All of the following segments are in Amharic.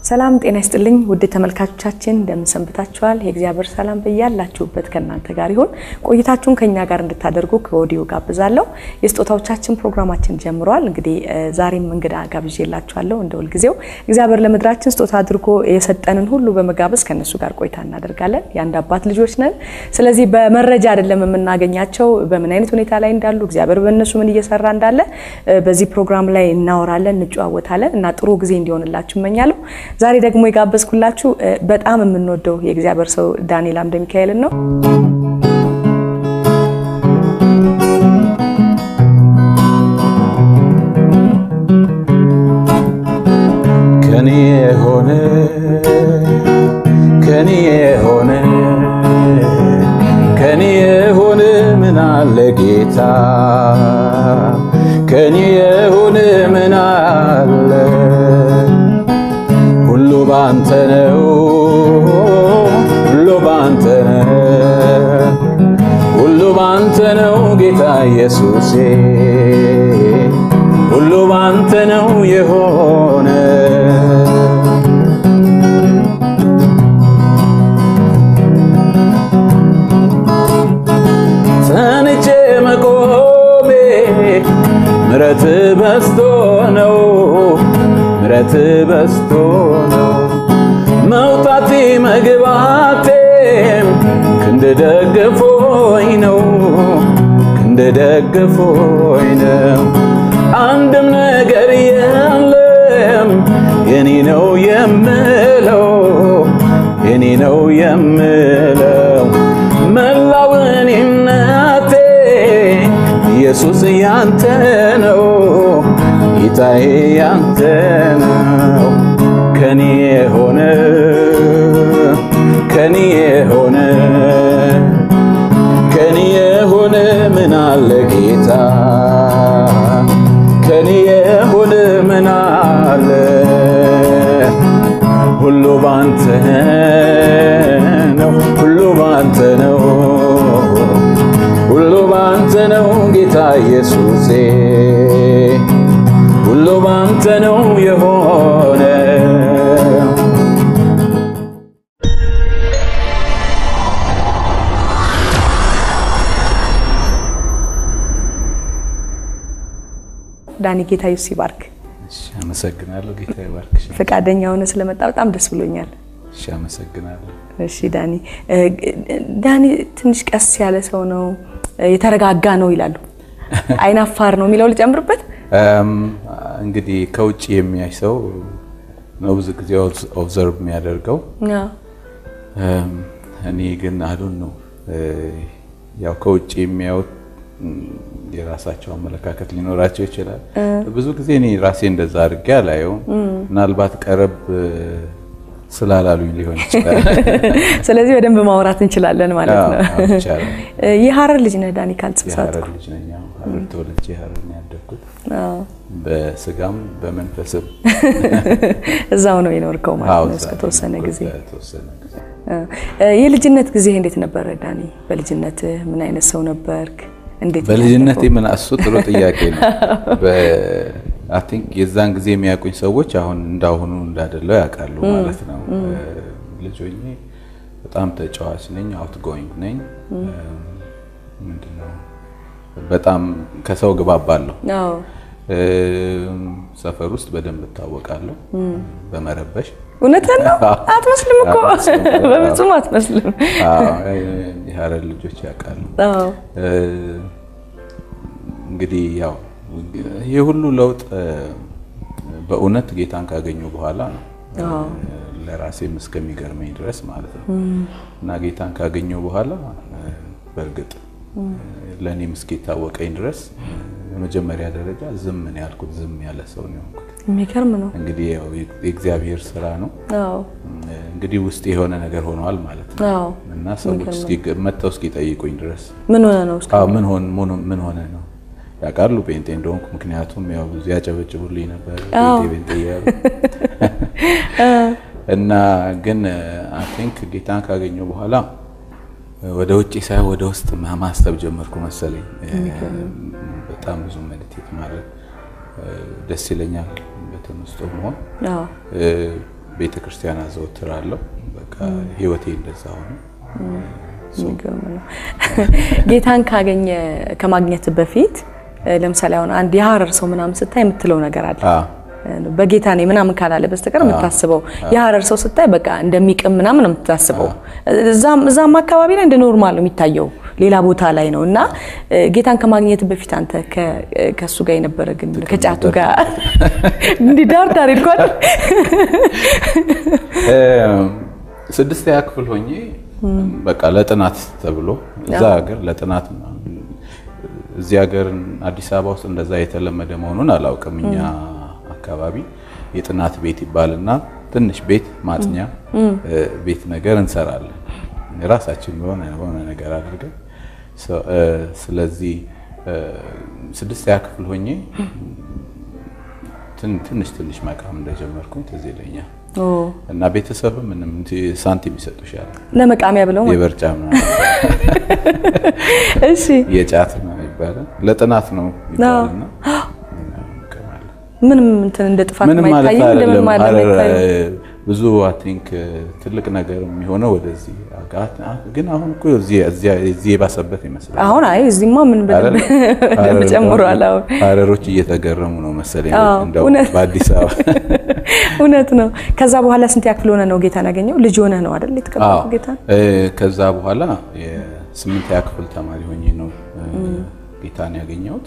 ሰላም ጤና ይስጥልኝ ውድ ተመልካቾቻችን እንደምን ሰንብታችኋል? የእግዚአብሔር ሰላም በያላችሁበት ከእናንተ ጋር ይሁን። ቆይታችሁን ከኛ ጋር እንድታደርጉ ከወዲሁ ጋብዛለሁ። የስጦታዎቻችን ፕሮግራማችን ጀምሯል። እንግዲህ ዛሬም እንግዳ ጋብዤላችኋለሁ። እንደ ሁልጊዜው እግዚአብሔር ለምድራችን ስጦታ አድርጎ የሰጠንን ሁሉ በመጋበዝ ከእነሱ ጋር ቆይታ እናደርጋለን። የአንድ አባት ልጆች ነን። ስለዚህ በመረጃ አይደለም የምናገኛቸው፣ በምን አይነት ሁኔታ ላይ እንዳሉ እግዚአብሔር በእነሱ ምን እየሰራ እንዳለ በዚህ ፕሮግራም ላይ እናወራለን፣ እንጨዋወታለን እና ጥሩ ጊዜ እንዲሆንላችሁ እመኛለሁ። ዛሬ ደግሞ የጋበዝኩላችሁ በጣም የምንወደው የእግዚአብሔር ሰው ዳንኤል አምደ ሚካኤልን ነው። ከኔ የሆነ ከኔ የሆነ ከኔ የሆነ ምን አለ ጌታ ከኔ የሆነ ምን አለ ሁሉ ባንተ ነው ሁሉ ባንተ ነው ሁሉ ባንተ ነው ጌታ ኢየሱሴ ሁሉ ባንተ ነው የሆነ ተንቼ መቆሜ ምረት በስቶ ነው ምረት በስቶ ነው መውጣቴ መግባቴም ክንድ ደግፎኝ ነው ክንድ ደግፎኝ ነው አንድም ነገር የለም የኔ ነው የምለው የኔ ነው የምለው መላው እኔነቴ ኢየሱስ ያንተ ነው ጌታዬ ያንተ ነው ከኔ የሆነ ከኔ የሆነ ከኔ የሆነ ምን አለ ጌታ ከኔ የሆነ ምን አለ ሁሉ ባንተ ነው ሁሉ ባንተ ነው ሁሉ ባንተ ነው ጌታ ኢየሱሴ ሁሉ ባንተ ነው የሆነ ዳኒ ጌታ ኢየሱስ ይባርክ። እሺ አመሰግናለሁ። ጌታ ይባርክሽ። ፈቃደኛ ሆነ ስለመጣ በጣም ደስ ብሎኛል። እሺ አመሰግናለሁ። እሺ ዳኒ ዳኒ ትንሽ ቀስ ያለ ሰው ነው፣ የተረጋጋ ነው ይላሉ። አይናፋር ነው የሚለው ልጨምርበት። እንግዲህ ከውጭ የሚያይ ሰው ነው ብዙ ጊዜ ኦብዘርቭ የሚያደርገው። እኔ ግን አሉን ነው ያው ከውጭ የሚያዩት የራሳቸው አመለካከት ሊኖራቸው ይችላል። ብዙ ጊዜ እኔ ራሴ እንደዛ አድርጌ አላየውም። ምናልባት ቀረብ ስላላሉኝ ሊሆን ይችላል። ስለዚህ በደንብ ማውራት እንችላለን ማለት ነው። አዎ፣ ይቻላል። የሀረር ልጅ ነህ ዳኒ ካልተሳሳትኩ? የሀረር ልጅ ነኝ። አዎ፣ ሀረር ተወልጄ ሀረር ነው ያደግኩት። በስጋም በመንፈስም እዛው ነው የኖርከው ማለት አዎ፣ ነው እዛ እስከተወሰነ ነው ጊዜ። በተወሰነ ጊዜ የልጅነት ጊዜ እንዴት ነበረ ዳኒ? በልጅነት ምን አይነት ሰው ነበርክ? እንዴት በልጅነቴ ምን እሱ ጥሩ ጥያቄ ነው። አይ ቲንክ የዛን ጊዜ የሚያውቁኝ ሰዎች አሁን እንዳሁኑ እንዳደለው ያውቃሉ ማለት ነው። ልጅ ሆኜ በጣም ተጫዋች ነኝ፣ አውት ጎይንግ ነኝ። ምንድነው በጣም ከሰው ግባባለሁ። አዎ ሰፈር ውስጥ በደንብ እታወቃለሁ በመረበሽ። እውነትን ነው። አትመስልም እኮ አትመስልም። በፍጹም አትመስልም። አዎ፣ የሀረር ልጆች ያውቃሉ። አዎ እንግዲህ ያው ይህ ሁሉ ለውጥ በእውነት ጌታን ካገኙ በኋላ ነው ለራሴም እስከሚገርመኝ ድረስ ማለት ነው። እና ጌታን ካገኘው በኋላ በእርግጥ ለእኔም እስኪታወቀኝ ድረስ የመጀመሪያ ደረጃ ዝም ነው ያልኩት። ዝም ያለ ሰው ነው የሆንኩት። የሚገርም ነው። እንግዲህ ያው የእግዚአብሔር ስራ ነው። አዎ እንግዲህ ውስጥ የሆነ ነገር ሆኗል ማለት ነው አዎ እና ሰዎች እስኪ- መጥተው እስኪጠይቁኝ ድረስ ምን ሆነ ነው እስከ አዎ ምን ሆን ምን ሆነ ነው ያውቃሉ ጴንጤ እንደሆንኩ። ምክንያቱም ያው ብዙ ያጨበጭቡልኝ ነበር አዎ። ጴንጤ ጴንጤ እያሉ እና ግን አይ ቲንክ ጌታን ካገኘው በኋላ ወደ ውጭ ሳይሆን ወደ ውስጥ ማ- ማሰብ ጀመርኩ መሰለኝ። በጣም ብዙ ሜዲቴት ማድረግ ደስ ይለኛል። በተመስጦ መሆን አዎ ቤተ ክርስቲያን አዘወትራለሁ። በቃ ህይወቴ እንደዛ ሆነ። የሚገርም ነው። ጌታን ካገኘ ከማግኘት በፊት ለምሳሌ አሁን አንድ የሀረር ሰው ምናምን ስታይ የምትለው ነገር አለ አዎ በጌታ ነኝ ምናምን ካላለ በስተቀር የምታስበው የሀረር ሰው ስታይ በቃ እንደሚቅም ምናምን ነው የምታስበው። እዛም እዛም አካባቢ ላይ እንደ ኖርማል ነው የሚታየው፣ ሌላ ቦታ ላይ ነው እና ጌታን ከማግኘት በፊት አንተ ከእሱ ጋር የነበረ ግን ከጫቱ ጋር እንዲህ ዳር ዳር ይልኳል። ስድስተኛ ክፍል ሆኜ በቃ ለጥናት ተብሎ እዛ ሀገር ለጥናት እዚህ ሀገር አዲስ አበባ ውስጥ እንደዛ የተለመደ መሆኑን አላውቅም። እኛ አካባቢ የጥናት ቤት ይባልና ትንሽ ቤት ማጥኛ ቤት ነገር እንሰራለን ራሳችን በሆነ በሆነ ነገር አድርገን። ስለዚህ ስድስተኛ ክፍል ሆኜ ትንሽ ትንሽ መቃም እንደጀመርኩኝ ትዝ ይለኛል። እና ቤተሰብ ምንም ሳንቲም ይሰጡሻል ለመቃሚያ ብለው የበርጫ ምናምን እሺ የጫት ነው ይባላል። ለጥናት ነው ይባልና ምንም እንትን እንደ ጥፋት ምንም ማለት የማይታይም አይደለም። እንደምንም ማለት ሀረር የማይታይም። ብዙ አይ ቲንክ ትልቅ ነገር የሚሆነው ወደዚህ ግን አሁን እኮ እዚህ እዚህ የባሰበት ይመስላል። አሁን አይ እዚህማ ምን አይደል? በደንብ ሀረር ጨምሯል። አሁን ሀረሮች እየተገረሙ ነው መሰለኝ አዎ፣ እንደው እውነት። በአዲስ አበባ እውነት ነው። ከዛ በኋላ ስንት ያክል ሆነ ነው ጌታን ያገኘው? ልጅ ሆነ ነው አይደል አዎ የተቀበለው ጌታን? እ፣ ከዛ በኋላ የስምንተኛ ክፍል ተማሪ ሆኜ ነው እ፣ ጌታን ያገኘሁት።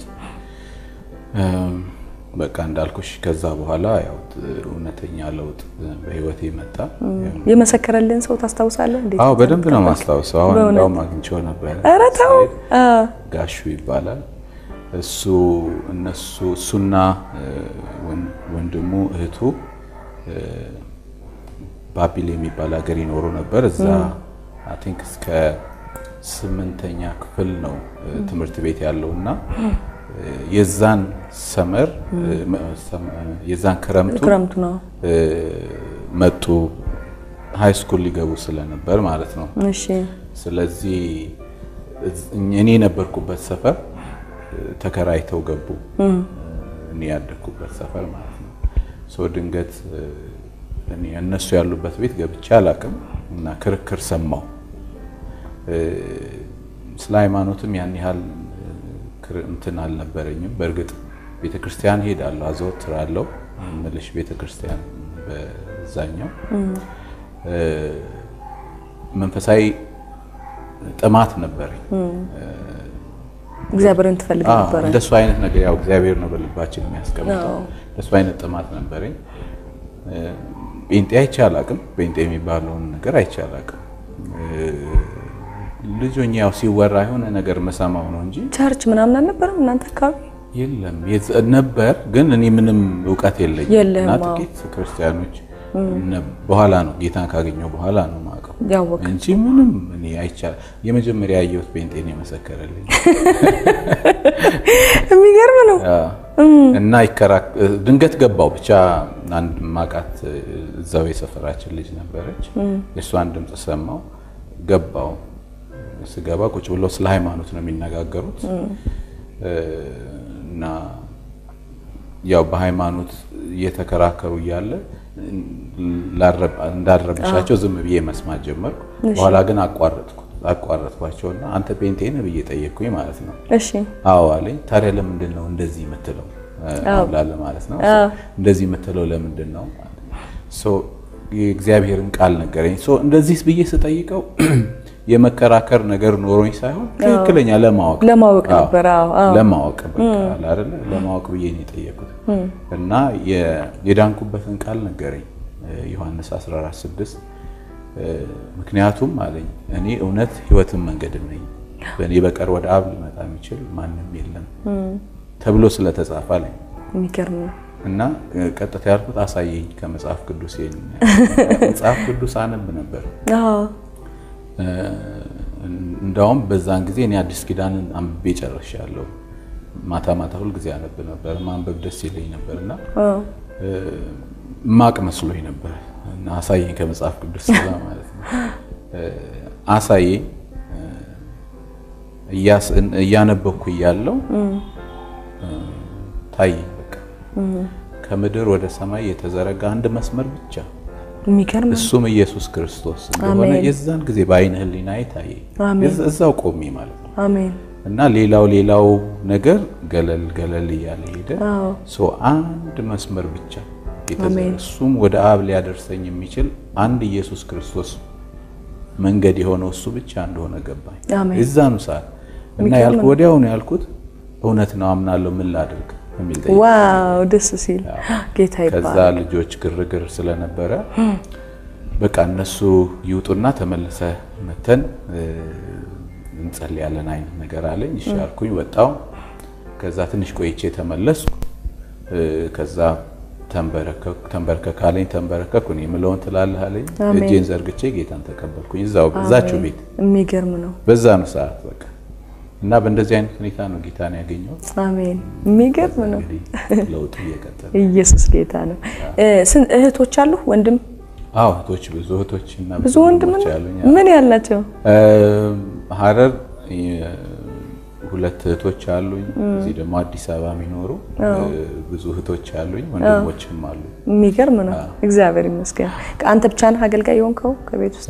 እም፣ በቃ እንዳልኩሽ ከዛ በኋላ ያው እውነተኛ ለውጥ በህይወቴ መጣ። የመሰከረልን ሰው ታስታውሳለህ? እንዴት አዎ በደንብ ነው ማስታወሰው። አሁን በእውነት? እንዳውም አግኝቼው ነበር። ኧረ ተው። አ፣ ጋሹ ይባላል እሱ እነሱ እሱና እ፣ ወን- ወንድሙ እህቱ እ፣ ባቢል የሚባል ሀገር ይኖሩ ነበር። እዛ አይ ቲንክ እስከ ስምንተኛ ክፍል ነው እ፣ ትምህርት ቤት ያለው እና እ፣ የዛን ሰመር እ፣ መ- ሰም- የዛን ክረምቱ ክረምቱ ነው። እ፣ መጡ ሃይ ስኩል ሊገቡ ስለነበር ማለት ነው። እሺ ስለዚህ እዝ- እኔ የነበርኩበት ሰፈር እ፣ ተከራይተው ገቡ። እኔ ያደግኩበት ሰፈር ማለት ነው። ሶ ድንገት እ፣ እኔ እነሱ ያሉበት ቤት ገብቼ አላቅም እና ክርክር ሰማሁ። እ፣ ስለ ሃይማኖትም ያን ያህል እ፣ ክር- እንትን አልነበረኝም። በእርግጥ ቤተ ክርስቲያን ሄዳለሁ፣ አዘወትራለሁ ምልሽ ቤተ ክርስቲያን በዛኛው እ፣ መንፈሳዊ ጥማት ነበረኝ። እግዚአብሔርን ትፈልግ አዎ፣ ነበረ። እንደሱ አይነት ነገር ያው እግዚአብሔር ነው በልባችን የሚያስቀምጠው። አዎ። እንደሱ አይነት ጥማት ነበረኝ። እ፣ ጴንጤ አይቼ አላቅም። ጴንጤ የሚባለውን ነገር አይቼ አላቅም። እ፣ ልጅ ሆኜ ያው ሲወራ የሆነ ነገር መሰማው ነው እንጂ ቸርች ምናምን አልነበረም እናንተ አካባቢ? የለም የዝ- ነበር፣ ግን እኔ ምንም እውቀት የለኝም የለህም፣ እና አዎ። ጥቂት ክርስቲያኖች ነ- በኋላ ነው ጌታን ካገኘው በኋላ ነው የማውቀው ያወቅ እንጂ ምንም እኔ አይቻል የመጀመሪያ ያየሁት ጴንጤን የመሰከረልኝ የሚገርም ነው። እና ይከራክ ድንገት ገባው ብቻ አንድ ማቃት እዛው የሰፈራችን ልጅ ነበረች። የእሷን ድምፅ ሰማው ገባው። ስገባ ቁጭ ብሎ ስለ ሃይማኖት ነው የሚነጋገሩት እና ያው በሃይማኖት እየተከራከሩ እያለ እንዳረብሻቸው ዝም ብዬ መስማት ጀመርኩ። በኋላ ግን አቋረጥኩ አቋረጥኳቸውና አንተ ጴንጤ ነህ ብዬ ጠየቅኩኝ ማለት ነው። እሺ አዎ አለኝ። ታዲያ ለምንድን ነው እንደዚህ የምትለው አሁን ላለ ማለት ነው እንደዚህ የምትለው ለምንድን ነው? ሶ የእግዚአብሔርን ቃል ነገረኝ። ሶ እንደዚህ ብዬ ስጠይቀው የመከራከር ነገር ኖሮኝ ሳይሆን ትክክለኛ ለማወቅ ለማወቅ ነበር። አዎ አዎ ለማወቅ በቃ አለ አይደለ ለማወቅ ብዬ ነው የጠየቁት እና የዳንኩበትን ቃል ነገረኝ ዮሐንስ 14:6 ምክንያቱም አለኝ እኔ እውነት ሕይወትን መንገድም ነኝ በእኔ በቀር ወደ አብ ሊመጣ የሚችል ማንም የለም ተብሎ ስለተጻፈ አለኝ። የሚገርም ነው። እና ቀጥታ ያልኩት አሳየኝ ከመጽሐፍ ቅዱስ መጽሐፍ ቅዱስ አነብ ነበር። አዎ እንዳውም በዛን ጊዜ እኔ አዲስ ኪዳንን አንብቤ ጨርሻለሁ። ማታ ማታ ሁል ጊዜ አነብ ነበር። ማንበብ ደስ ይለኝ ነበር እና ማቅ መስሎኝ ነበር እና አሳየኝ ከመጽሐፍ ቅዱስ ስላ ማለት ነው። አሳየኝ እያነበብኩ እያለው ታየኝ። በቃ ከምድር ወደ ሰማይ የተዘረጋ አንድ መስመር ብቻ የሚገርም ነው። እሱም ኢየሱስ ክርስቶስ እንደሆነ አሜን። የዛን ጊዜ በአይነ ህሊና ታየ። አሜን። እዛ- እዛው ቆሜ ማለት ነው። አሜን። እና ሌላው ሌላው ነገር ገለል ገለል እያለ ሄደ። አዎ ሶ አንድ መስመር ብቻ የተዘረ አሜን። እሱም ወደ አብ ሊያደርሰኝ የሚችል አንድ ኢየሱስ ክርስቶስ መንገድ የሆነው እሱ ብቻ እንደሆነ ገባኝ። አሜን። እዛኑ ሰዓት እና ያልኩ ወዲያውኑ ያልኩት እውነት ነው አምናለሁ፣ ምን ላድርግ የሚል ጠይቄ ዋው ደስ ሲል ጌታ ከዛ ይባላል። ልጆች ግርግር ስለነበረ በቃ እነሱ ይውጡና ተመልሰ መተን እ፣ እንጸልያለን አይነት ነገር አለኝ። እሺ አልኩኝ፣ ወጣው። ከዛ ትንሽ ቆይቼ ተመለስኩ። እ፣ ከዛ ተንበረከኩ። ተንበርከክ አለኝ፣ ተንበረከኩ። እኔ የምለውን ትላለህ አለኝ። አሜን። እጄን ዘርግቼ ጌታን ተቀበልኩኝ። እዛው እዛችሁ ቤት የሚገርም ነው። በዛኑ ሰዓት በቃ እና በእንደዚህ አይነት ሁኔታ ነው ጌታን ያገኘሁት። አሜን። የሚገርም ነው። እንግዲህ ለውጡ እየቀጠለ ኢየሱስ ጌታ ነው። እ፣ ስንት እህቶች አሉ? ወንድም አዎ እህቶች ብዙ እህቶች እና ብዙ ወንድም ወንድሞች ነው? አሉኝ። ምን ያላቸው? ሀረር የ- ሁለት እህቶች አሉኝ። እዚህ ደግሞ አዲስ አበባ የሚኖሩ ብዙ እህቶች አሉኝ፣ ወንድሞችም አሉ። የሚገርም ነው። እግዚአብሔር ይመስገን። አንተ ብቻ ነህ አገልጋይ የሆንከው ከቤት ውስጥ?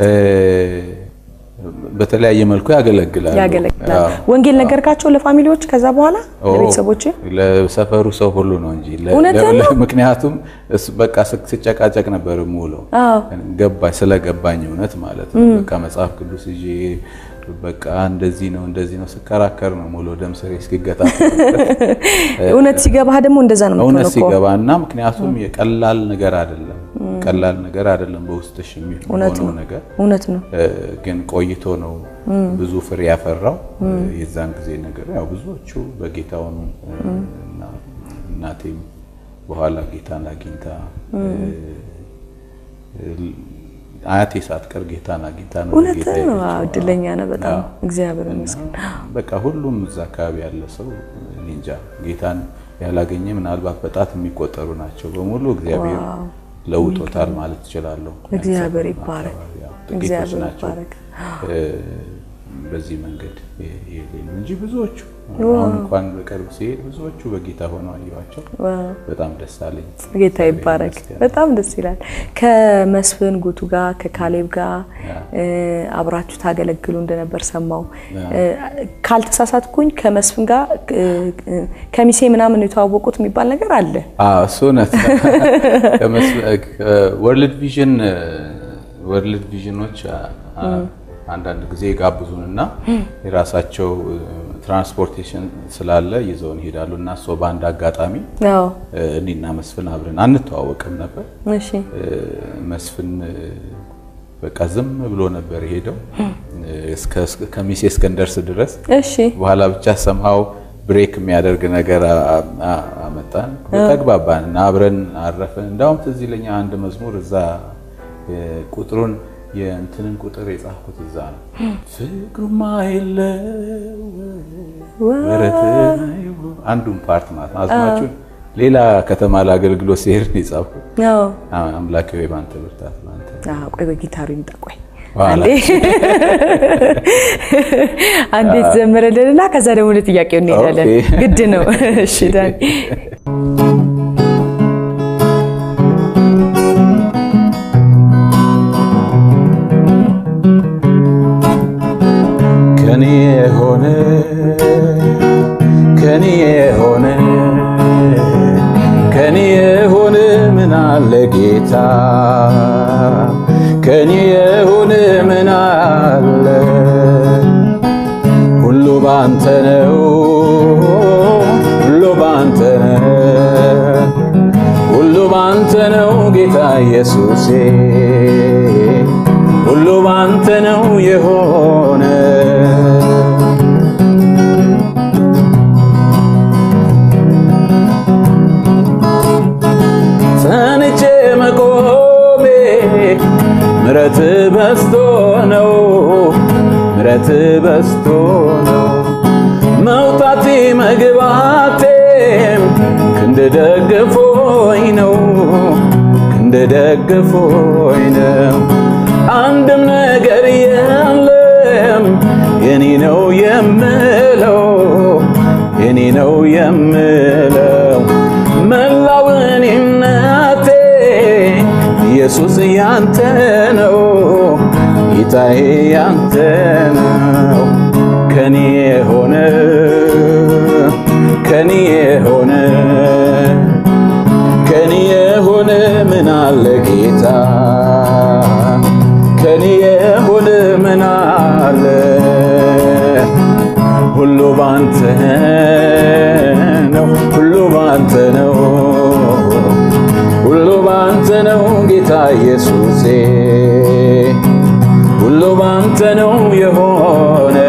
በተለያየ መልኩ ያገለግላሉ። ያገለግላል። አዎ። ወንጌል ነገርካቸው ለፋሚሊዎች? ከዛ በኋላ ኦ፣ ለቤተሰቦች? ለሰፈሩ ሰው ሁሉ ነው እንጂ ለ- እውነት ለ- ነው? ምክንያቱም እሱ በቃ ስ- ስጨቃጨቅ ነበር የምውለው አዎ ገባኝ ስለገባኝ እውነት ማለት ነው። በቃ መጽሐፍ ቅዱስ ይዤ በቃ እንደዚህ ነው እንደዚህ ነው ስከራከር ነው ሙሉ ደም ስሬ እስኪገታ እውነት ሲገባህ ደግሞ እንደዛ ነው እውነት የምትሆነው እኮ። ሲገባና ምክንያቱም የቀላል ነገር አይደለም ቀላል ነገር አይደለም በውስጥሽ የሚሆነው ነገር እውነት ነው። እ፣ ግን ቆይቶ ነው ብዙ ፍሬ ያፈራው። የዛን ጊዜ ነገር ያው ብዙዎቹ በጌታ ሆኑ እ፣ እና እናቴም በኋላ ጌታን አግኝታ እ፣ እ፣ አያቴ ሳትቀር ጌታን አግኝታ ነው እውነት ጌታ ነው። የሄደችው። አዎ፣ እድለኛ ነህ በጣም አዎ። እግዚአብሔር እና ይመስገን። በቃ ሁሉም እዛ አካባቢ ያለ ሰው እኔ እንጃ ጌታን ያላገኘ ምናልባት በጣት የሚቆጠሩ ናቸው። በሙሉ እግዚአብሔር ዋው። ለውጦታል ማለት እችላለሁ። እግዚአብሔር ያው ይባረክ። ጥቂቶች እግዚአብሔር ናቸው ይባረክ። እ፣ በዚህ መንገድ የ- የሌሉ እንጂ ብዙዎቹ አሁን እንኳን በቅርብ ሲሄድ ብዙዎቹ በጌታ ሆነው አየኋቸው። ዋው። በጣም ደስ አለኝ። ጌታ ይባረክ። በጣም ደስ ይላል። ከመስፍን ጉቱ ጋር ከካሌብ ጋር እ፣ አብራችሁ ታገለግሉ እንደነበር ሰማው። እ፣ ካልተሳሳትኩኝ ከመስፍን ጋር እ፣ እ፣ ከሚሴ ምናምን የተዋወቁት የሚባል ነገር አለ። አዎ እሱ እውነት ወርልድ ቪዥን ወርልድ ቪዥኖች አ- አ- አንዳንድ ጊዜ ጋብዙንና የራሳቸው ትራንስፖርቴሽን ስላለ ይዘውን ይሄዳሉ እና እሱ በአንድ አጋጣሚ አዎ እ፣ እኔና መስፍን አብረን አንተዋወቅም ነበር። እሺ እ፣ መስፍን እ፣ በቃ ዝም ብሎ ነበር የሄደው እስከ እስከ- ከሚሴ እስከንደርስ ድረስ እሺ በኋላ ብቻ ሰምሃው ብሬክ የሚያደርግ ነገር አ- አ- አመጣን። ተግባባን እና አብረን አረፍን። እንዳውም ትዝ ይለኛል አንድ መዝሙር እዛ የ- ቁጥሩን የእንትንን ቁጥር የጻፍኩት እዛ ነው። ፍቅሩማ የለው ወረትን አንዱን ፓርት ማለት ነው። አዝማቹን ሌላ ከተማ ለአገልግሎት ሲሄድ ነው የጻፍኩት። አዎ አ- አምላኬ ሆይ ባንተ ብርታት ባንተ አዎ፣ ቆይ ቆይ ጊታሩ ይምጣ። ቆይ በኋላ አንዴ አንዴ ትዘምርልንና ከዛ ደግሞ ለጥያቄው እንሄዳለን። ኦኬ። ግድ ነው። እሺ ዳኒ ከኔ የሆነ ከኔ የሆነ ከኔ የሆነ ምን አለ ጌታ ከኔ የሆነ ምን አለ ሁሉ ባንተ ነው ሁሉ ባንተ ነው ሁሉ ባንተ ነው ጌታ ኢየሱሴ ሁሉ ባንተ ነው የሆነ ጸንቼ መቆሜ ምረት በስቶ ነው ምረት በስቶ ነው መውጣቴ መግባቴም ክንድ ደግፎኝ ነው ክንድ ደግፎኝ ነው አንድም ነገር የለም የኔ ነው የምለው የኔ ነው የምለው መላው እኔነቴ ኢየሱስ ያንተ ነው ጌታዬ ያንተ ነው ከኔ የሆነ ከኔ የሆነ ከኔ የሆነ ምን አለ ጌታ ከኔ የሆነ ምን አለ ሁሉ ባንተ ነው ሁሉ ባንተ ነው ሁሉ ባንተ ነው ጌታ ኢየሱሴ ሁሉ ባንተ ነው የሆነ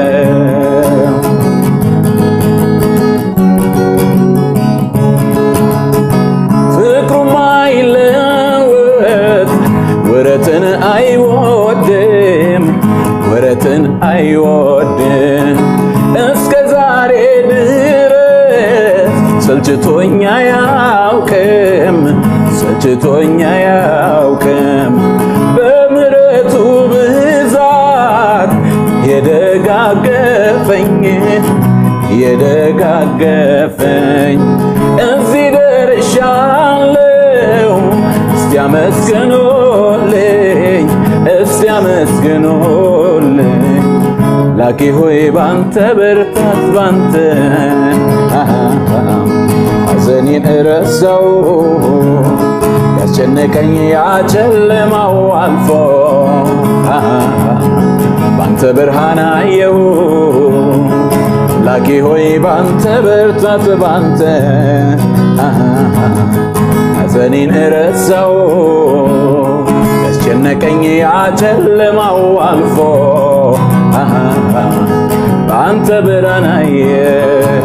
ፍቅሩም አይለወጥ ወረትን አይወድም ወረትን አይወድም እስከ ዛሬ ድረስ ሰልችቶኛ ያውቅም ሰልችቶኛ ያውቅም በምሕረቱ ብዛት የደጋገፈኝ የደጋገፈኝ እዚህ ደርሻለሁ። እስቲ አመስግኑልኝ፣ እስቲ አመስግኑልኝ። ላኪ ሆይ ባንተ ብርታት ባንተ ሐዘኔን እረሳው ያስጨነቀኝ ያጨለማው አልፎ ባንተ ብርሃን አየሁ ላኪ ሆይ ባንተ ብርታት ባንተ ሐዘኔን እረሳው ያስጨነቀኝ ያጨለማው አልፎ በአንተ ብርሃን አየሁ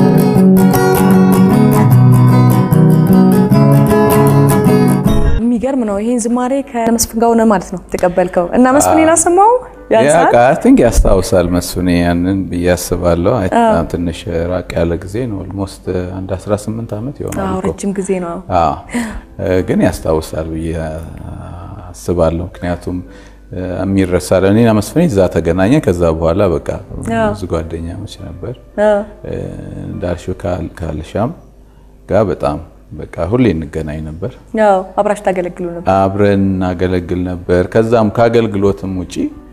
የሚገርም ነው። ይህን ዝማሬ ከመስፍን ጋር ሆነ ማለት ነው ተቀበልከው እና መስፍን አሰማው ቲንክ ያስታውሳል መስፍኔ ያንን ብዬ አስባለሁ። በጣም ትንሽ ራቅ ያለ ጊዜ ነው። ኦልሞስት አንድ 18 ዓመት ይሆናል እኮ። ረጅም ጊዜ ነው። አዎ ግን ያስታውሳል ብዬ አስባለሁ። ምክንያቱም የሚረሳ እኔና መስፍኔ እዛ ተገናኘ። ከዛ በኋላ በቃ ብዙ ጓደኛሞች ነበር። እንዳልሽው ካልሻም ጋር በጣም በቃ ሁሌ እንገናኝ ነበር። ያው አብራችሁ ታገለግሉ ነበር። አብረን እናገለግል ነበር። ከዛም ከአገልግሎትም ውጪ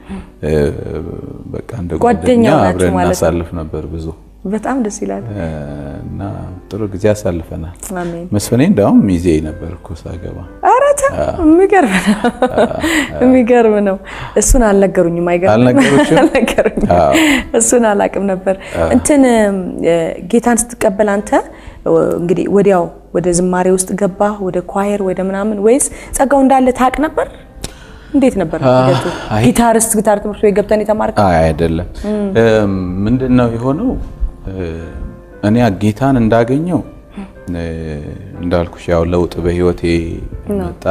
በቃ እንደ ጓደኛ አብረን እናሳልፍ ነበር ብዙ። በጣም ደስ ይላል እና ጥሩ ጊዜ አሳልፈናል። አሜን። መስፍኔ እንዳውም ሚዜ ነበር እኮ ሳገባ። ኧረ ተው፣ የሚገርም ነው የሚገርም ነው። እሱን አልነገሩኝም። አይገርም አልነገሩሽም? አልነገሩኝም። አዎ። እሱን አላቅም ነበር። እንትን ጌታን ስትቀበል አንተ እንግዲህ ወዲያው ወደ ዝማሬ ውስጥ ገባ ወደ ኳየር ወደ ምናምን ወይስ ጸጋው እንዳለ ታውቅ ነበር? እንዴት ነበር ሂደቱ? አይ- ጊታርስ ጊታር ትምህርት ቤት ገብተን የተማርከው? አይ አይደለም። ምንድን ነው የሆነው? እኔ ጌታን እንዳገኘው እንዳልኩሽ ያው ለውጥ በህይወቴ መጣ።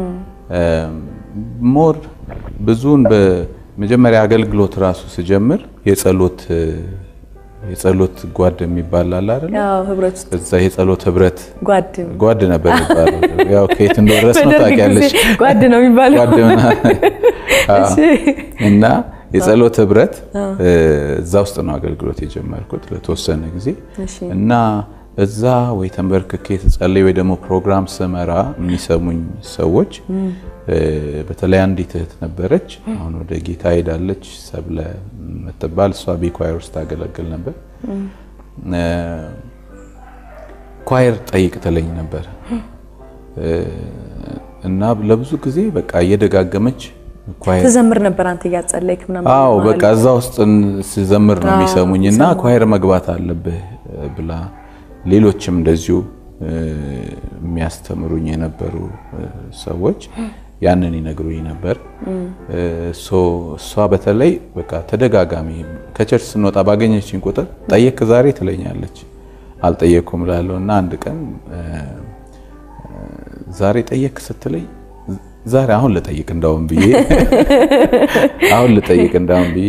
ሞር ብዙውን በመጀመሪያ አገልግሎት ራሱ ስጀምር የጸሎት የጸሎት ጓድ የሚባል አለ አይደል? ያው ህብረት ውስጥ እዛ የጸሎት ህብረት ጓድ ጓድ ነበር የሚባለው። ያው ከየት እንደወረስ ነው በደርግ ታውቂያለሽ። ጊዜ ጓድ ነው የሚባለው። ጓድ ምናምን አዎ። እሺ። እና የጸሎት ህብረት እዛ ውስጥ ነው አገልግሎት የጀመርኩት ለተወሰነ ጊዜ እሺ። እና እዛ ወይ ተንበርክኬ ስጸልይ ወይ ደግሞ ፕሮግራም ስመራ የሚሰሙኝ ሰዎች በተለይ አንዲት እህት ነበረች። አሁን ወደ ጌታ ሄዳለች፣ ሰብለ የምትባል እሷ ቢኳየር ውስጥ ታገለግል ነበር። ኳየር ጠይቅ ትለኝ ነበር እና ለብዙ ጊዜ በቃ እየደጋገመች ኳየር ትዘምር ነበር አንተ እያጸለይክ ምናምን? አዎ መሀል በቃ እዛ ውስጥ ስዘምር ነው የሚሰሙኝ እና ኳየር መግባት አለብህ ብላ ሌሎችም እንደዚሁ የሚያስተምሩኝ የነበሩ ሰዎች ያንን ይነግሩኝ ነበር። ሶ እሷ በተለይ በቃ ተደጋጋሚ ከቸርች ስንወጣ ባገኘችኝ ቁጥር ጠየክ ዛሬ ትለኛለች። አልጠየቅኩም እላለሁ እና አንድ ቀን ዛሬ ጠየክ ስትለኝ ዛሬ አሁን ልጠይቅ እንዳውም ብዬ አሁን ልጠይቅ እንዳውም ብዬ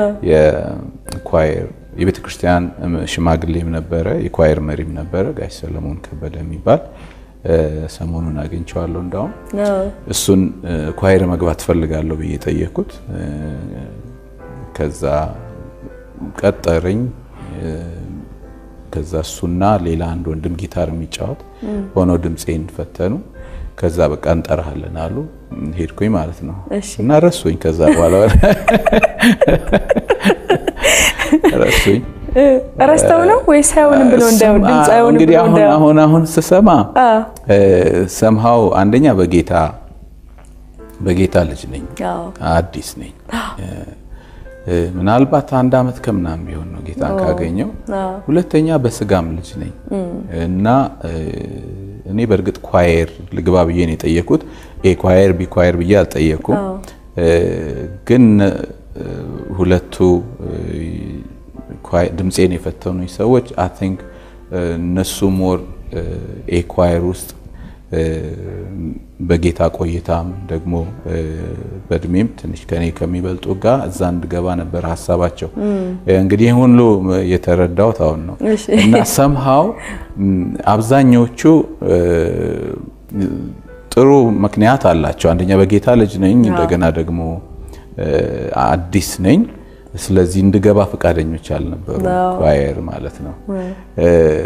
የኳየር የቤተ ክርስቲያን ሽማግሌም ነበረ፣ የኳየር መሪም ነበረ፣ ጋሽ ሰለሞን ከበደ የሚባል ሰሞኑን አግኝቼዋለሁ። እንዳውም እሱን ኳየር መግባት ፈልጋለሁ ብዬ ጠየቅኩት። ከዛ ቀጠረኝ። ከዛ እሱና ሌላ አንድ ወንድም ጊታር የሚጫወት ሆነው ድምፄን ፈተኑ። ከዛ በቃ እንጠራሃለን አሉ። ሄድኩኝ ማለት ነው እሺ። እና ረሱኝ። ከዛ በኋላ ረሱኝ። ረስተው ነው ወይስ አይሆንም ብሎ እንዳይሆን ድምፅ አይሆንም እንግዲህ ብሎ አሁን እንዳይሆን አሁን አሁን ስሰማ አ ሰምሃው አንደኛ በጌታ በጌታ ልጅ ነኝ፣ አዎ አዲስ ነኝ። እ፣ ምናልባት አንድ አመት ከምናምን ቢሆን ነው ጌታን ካገኘው። አዎ ሁለተኛ በስጋም ልጅ ነኝ እና እ፣ እኔ በእርግጥ ኳየር ልግባ ብዬ ነው የጠየኩት። ኤ ኳየር ቢ ኳየር ብዬ አልጠየኩም። እ፣ ግን እ፣ ሁለቱ እ፣ ኳይ- ድምፄን የፈተኑኝ ሰዎች አይ ቲንክ እነሱ ሞር ኤ ኳየር ውስጥ እ፣ በጌታ ቆይታም ደግሞ እ፣ በእድሜም ትንሽ ከኔ ከሚበልጡ ጋር እዛ እንድገባ ነበር ሀሳባቸው። እንግዲህ ይህን ሁሉ የተረዳሁት አሁን ነው እሺ። እና ሰምሃው አብዛኞቹ እ፣ ጥሩ ምክንያት አላቸው። አንደኛ በጌታ ልጅ ነኝ፣ እንደገና ደግሞ እ፣ አዲስ ነኝ። ስለዚህ እንድገባ ፈቃደኞች አልነበሩ፣ አዎ። ኳየር ማለት ነው። እ፣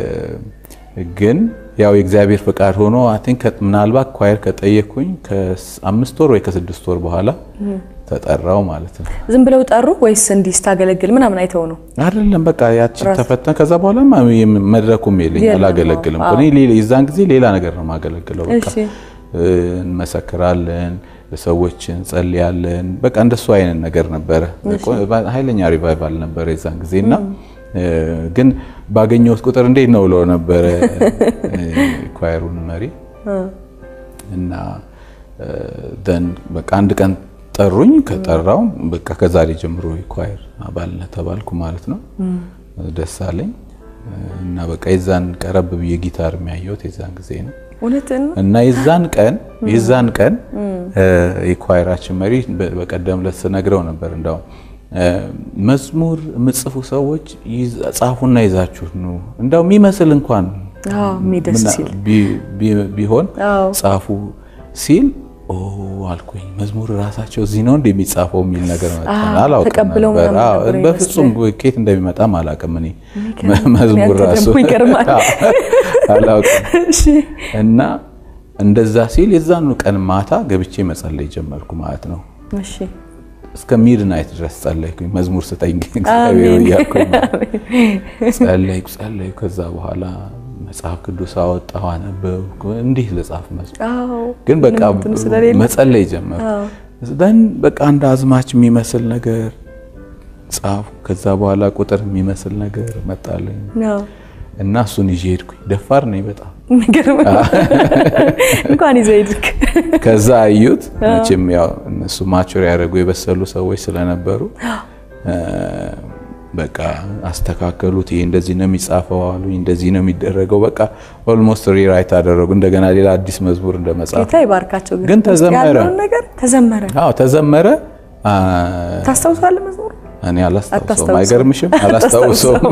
ግን ያው የእግዚአብሔር ፈቃድ ሆኖ አይ ቲንክ ምናልባት ኳየር ከጠየኩኝ ከአምስት ወር ወይ ከስድስት ወር በኋላ ተጠራው ማለት ነው። ዝም ብለው ጠሩ ወይስ እንዲህ ስታገለግል ምናምን አይተው ነው? አይደለም በቃ ያቺ ራስ- ተፈተን ከዛ በኋላ መድረኩም የለኝ የለም፣ አላገለግልም። አዎ። እኔ ሌላ- የዛን ጊዜ ሌላ ነገር ነው የማገለግለው። በቃ እሺ እ፣ እንመሰክራለን፣ ሰዎች እንጸልያለን። በቃ እንደሱ አይነት ነገር ነበረ። ኃይለኛ ሪቫይቫል ነበረ የዛን ጊዜ እና እ፣ ግን ባገኘሁት ቁጥር እንዴት ነው ብለው ነበረ እ፣ ኳየሩን መሪ እና ደን በቃ አንድ ቀን ጠሩኝ። ከጠራው በቃ ከዛሬ ጀምሮ የኳየር አባልነት ተባልኩ ማለት ነው። ደስ አለኝ እና በቃ የዛን ቀረብ ብዬ ጊታር የሚያየሁት የዛን ጊዜ ነው እውነትን ነው? እና የዛን ቀን የዛን ቀን እ፣ የኳየራችን መሪ በ- በቀደም ዕለት ስነግረው ነበር እንዳውም እ፣ መዝሙር የምጽፉ ሰዎች ይዝ- ጻፉና ይዛችሁ ኑ እንዳው የሚመስል እንኳን አዎ የሚደስ ምና- ሲል ቢ- ቢ- ቢሆን አዎ ጻፉ ሲል ኦ አልኩኝ። መዝሙር ራሳቸው እዚህ ነው እንደሚጻፈው የሚል ነገር መጣ። አዎ፣ አላውቅም ተቀብለው ነበር። ምናምን አዎ፣ ነበር በፍጹም ኬት እንደሚመጣም አላውቅም። እኔ የሚገርም መዝሙር ያንተ ራሱ ደግሞ ይገርማል። አዎ፣ አላውቅም እሺ እና እንደዛ ሲል የዛኑ ቀን ማታ ገብቼ መጸለይ ጀመርኩ ማለት ነው። እሺ እስከ ሚድናይት ድረስ ጸለይኩኝ። መዝሙር ስጠኝ እግዚአብሔር አሜን። እያልኩኝ ጸለይኩ ጸለይኩ። ከዛ በኋላ መጽሐፍ ቅዱስ አወጣሁ፣ አነበብኩ። እንዲህ ልጻፍ መዝሙር አዎ ግን በቃ ምንም እንትን ስለሌለ መጸለይ ጀመርኩ። አዎ ደን በቃ አንድ አዝማች የሚመስል ነገር ጻፉ። ከዛ በኋላ ቁጥር የሚመስል ነገር መጣልኝ አዎ እና እሱን ይዤ ሄድኩኝ። ደፋር ነኝ በጣም የሚገርም ነው። እንኳን ይዘህ ሄድክ። ከዛ አዩት። መቼም ያው እነሱ ማቹር ያደረጉ የበሰሉ ሰዎች ስለነበሩ እ፣ በቃ አስተካከሉት። ይሄ እንደዚህ ነው የሚጻፈው አሉኝ። እንደዚህ ነው የሚደረገው። በቃ ኦልሞስት ሪራይት አደረጉ። እንደገና ሌላ አዲስ መዝሙር እንደ መጻፍ ጌታ ይባርካቸው። ግን ውስጥ ተዘመረ። ያለውን ነገር ተዘመረ። አዎ ተዘመረ። አ፣ ታስታውሳለህ መዝሙሩ? እኔ አላስታውሰውም። አታስታውሰውም? አይገርምሽም? አላስታውሰውም።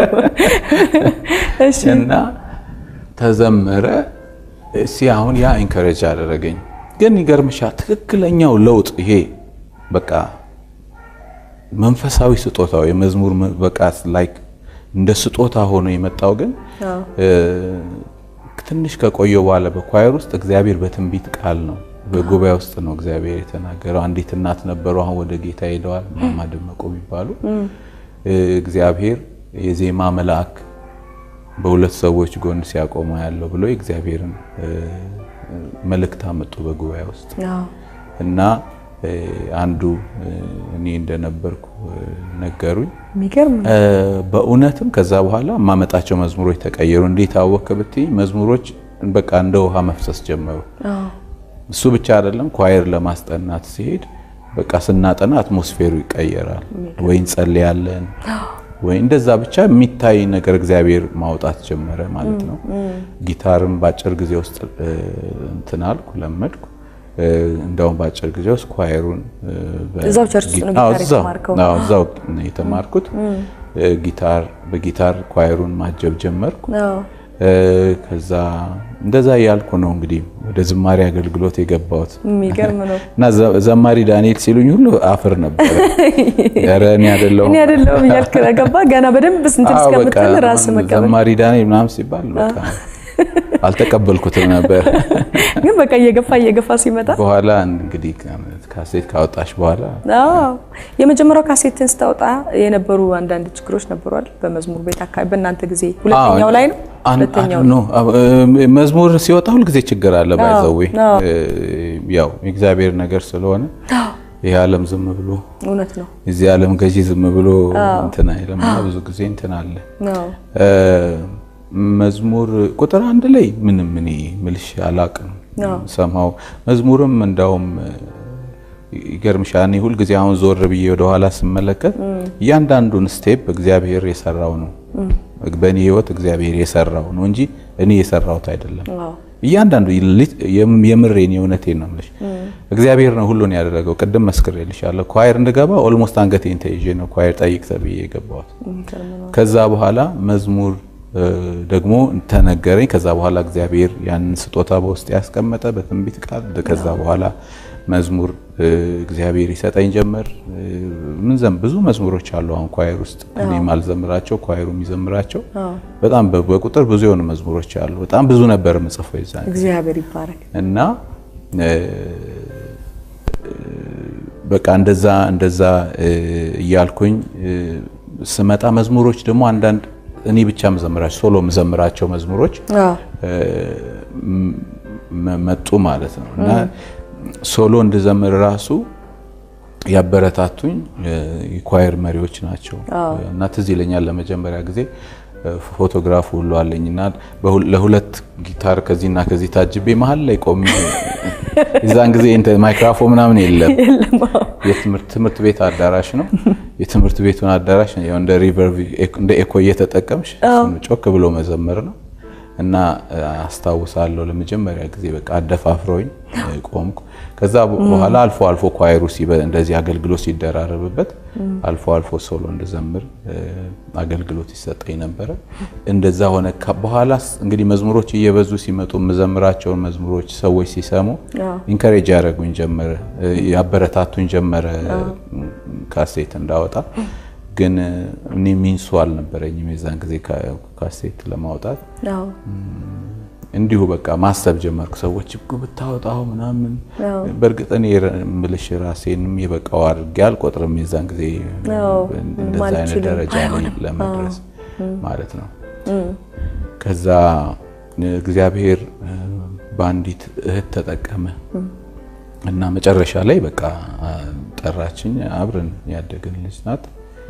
እሺ እና ተዘመረ። እሲ አሁን ያ ኢንከሬጅ አደረገኝ። ግን ይገርምሻል ትክክለኛው ለውጥ ይሄ በቃ መንፈሳዊ ስጦታው የመዝሙር መ- በቃ ላይክ እንደ ስጦታ ሆኖ የመጣው ግን አዎ እ፣ ትንሽ ከቆየ በኋላ በኳየር ውስጥ እግዚአብሔር በትንቢት ቃል ነው በጉባኤ ውስጥ ነው እግዚአብሔር የተናገረው። አንዲት እናት ነበሩ፣ አሁን ወደ ጌታ ሄደዋል። ማማ ደመቁ የሚባሉ እ፣ እግዚአብሔር የዜማ መልአክ በሁለት ሰዎች ጎን ሲያቆመ ያለው ብሎ የእግዚአብሔርን እ፣ መልእክት አመጡ በጉባኤ ውስጥ አዎ እና እ፣ አንዱ እ፣ እኔ እንደነበርኩ እ፣ ነገሩኝ። የሚገርም ነው። እ፣ በእውነትም ከዛ በኋላ የማመጣቸው መዝሙሮች ተቀየሩ። እንዴት አወክ ብትይ መዝሙሮች በቃ እንደ ውሃ መፍሰስ ጀመሩ። አዎ እሱ ብቻ አይደለም፣ ኳየር ለማስጠናት ሲሄድ በቃ ስናጠና አትሞስፌሩ ይቀየራል። ወይ እንጸልያለን ወይ እንደዛ ብቻ የሚታይ ነገር እግዚአብሔር ማውጣት ጀመረ ማለት ነው። ጊታርም በአጭር ጊዜ ውስጥ እ፣ እንትን አልኩ ለመድኩ። እ፣ እንደውም በአጭር ጊዜ ውስጥ ኳየሩን እ፣ በ- እዛው ቸርች ውስጥ ነው አዎ፣ ጊታር እዛው የተማርከው? አዎ፣ እዛው ነው የተማርኩት። እ፣ ጊታር በጊታር ኳየሩን ማጀብ ጀመርኩ። አዎ እ፣ ከዛ እንደዛ እያልኩ ነው እንግዲህ ወደ ዝማሬ አገልግሎት የገባሁት የሚገርም ነው። እና ዘ- ዘማሪ ዳንኤል ሲሉኝ ሁሉ አፍር ነበረ። ኧረ እኔ አይደለሁም እኔ አይደለሁም እያልክ ገባ ገና በደንብ ስንትን አዎ፣ በቃ እስከምትል ራስ መቀበል ዘማሪ ዳንኤል ምናምን ሲባል በቃ አልተቀበልኩትም ነበር። ግን በቃ እየገፋ እየገፋ ሲመጣ በኋላ እንግዲህ ካሴት ካወጣሽ በኋላ አዎ የመጀመሪያው ካሴትን ስታወጣ የነበሩ አንዳንድ ችግሮች ነበሯል። በመዝሙር ቤት አካባቢ በእናንተ ጊዜ ሁለተኛው ላይ ነው። ሁለተኛው ኖ መዝሙር ሲወጣ ሁልጊዜ ችግር አለ። ባይዘዌ ያው የእግዚአብሔር ነገር ስለሆነ ይህ ዓለም ዝም ብሎ እውነት ነው። የዚህ ዓለም ገዢ ዝም ብሎ እንትን አይልም እና ብዙ ጊዜ እንትን አለ። መዝሙር ቁጥር አንድ ላይ ምንም እኔ ምልሽ አላቅም ሰማው መዝሙርም እንዳውም ይገርምሻል። እኔ ሁልጊዜ አሁን ዞር ብዬ ወደኋላ ስመለከት እያንዳንዱን ስቴፕ እግዚአብሔር የሰራው ነው። በእኔ ሕይወት እግዚአብሔር የሰራው ነው እንጂ እኔ የሰራሁት አይደለም። እያንዳንዱ የምሬን የእውነቴን ነው የምልሽ እግዚአብሔር ነው ሁሉን ያደረገው። ቅድም መስክሬልሻለሁ። ኳየር እንድገባ ኦልሞስት አንገቴን ተይዤ ነው ኳየር ጠይቅ ተብዬ የገባሁት። ከዛ በኋላ መዝሙር ደግሞ ተነገረኝ። ከዛ በኋላ እግዚአብሔር ያንን ስጦታ በውስጥ ያስቀመጠ በትንቢት ቃል። ከዛ በኋላ መዝሙር እግዚአብሔር ይሰጠኝ ጀመር። ምን ዘም ብዙ መዝሙሮች አሉ አሁን ኳየር ውስጥ እኔ ማልዘምራቸው ኳየሩ የሚዘምራቸው በጣም በቁጥር ብዙ የሆኑ መዝሙሮች አሉ። በጣም ብዙ ነበር ምጽፈው ይዛል እግዚአብሔር ይባረክ እና በቃ እንደዛ እንደዛ እያልኩኝ ስመጣ መዝሙሮች ደግሞ አንዳንድ እኔ ብቻ መዘምራቸው ሶሎ መዘምራቸው መዝሙሮች መጡ ማለት ነው እና ሶሎ እንድዘምር ራሱ ያበረታቱኝ የኳየር መሪዎች ናቸው እና ትዝ ይለኛል ለመጀመሪያ ጊዜ ፎቶግራፍ ሁሉ አለኝ እና ለሁለት ጊታር ከዚህና ከዚህ ታጅቤ መሀል ላይ ቆሜ የዛን ጊዜ ማይክራፎን ምናምን የለም። የትምህርት ቤት አዳራሽ ነው። የትምህርት ቤቱን አዳራሽ እንደ ሪቨርቭ እንደ ኤኮ እየተጠቀምሽ ጮክ ብሎ መዘመር ነው እና አስታውሳለሁ ለመጀመሪያ ጊዜ በቃ አደፋፍረውኝ ቆምኩ። ከዛ በኋላ አልፎ አልፎ ኳየሩ እንደዚህ አገልግሎት ሲደራረብበት አልፎ አልፎ ሶሎ እንድዘምር አገልግሎት ይሰጠኝ ነበረ። እንደዛ ሆነ። በኋላ እንግዲህ መዝሙሮች እየበዙ ሲመጡ የምዘምራቸውን መዝሙሮች ሰዎች ሲሰሙ ኢንከሬጅ ያደረጉኝ ጀመረ፣ ያበረታቱኝ ጀመረ ካሴት እንዳወጣ ግን እኔ ሚንሱ አልነበረኝም የዛን ጊዜ ካሴት ለማውጣት እንዲሁ በቃ ማሰብ ጀመርኩ። ሰዎች ብታወጣው ምናምን በእርግጥ እኔ የምልሽ ራሴንም የበቃው አድርጌ አልቆጥርም። የዛን ጊዜ እንደዛ አይነት ደረጃ ላይ ለመድረስ ማለት ነው። ከዛ እግዚአብሔር በአንዲት እህት ተጠቀመ እና መጨረሻ ላይ በቃ ጠራችኝ። አብረን ያደግን ልጅ ናት።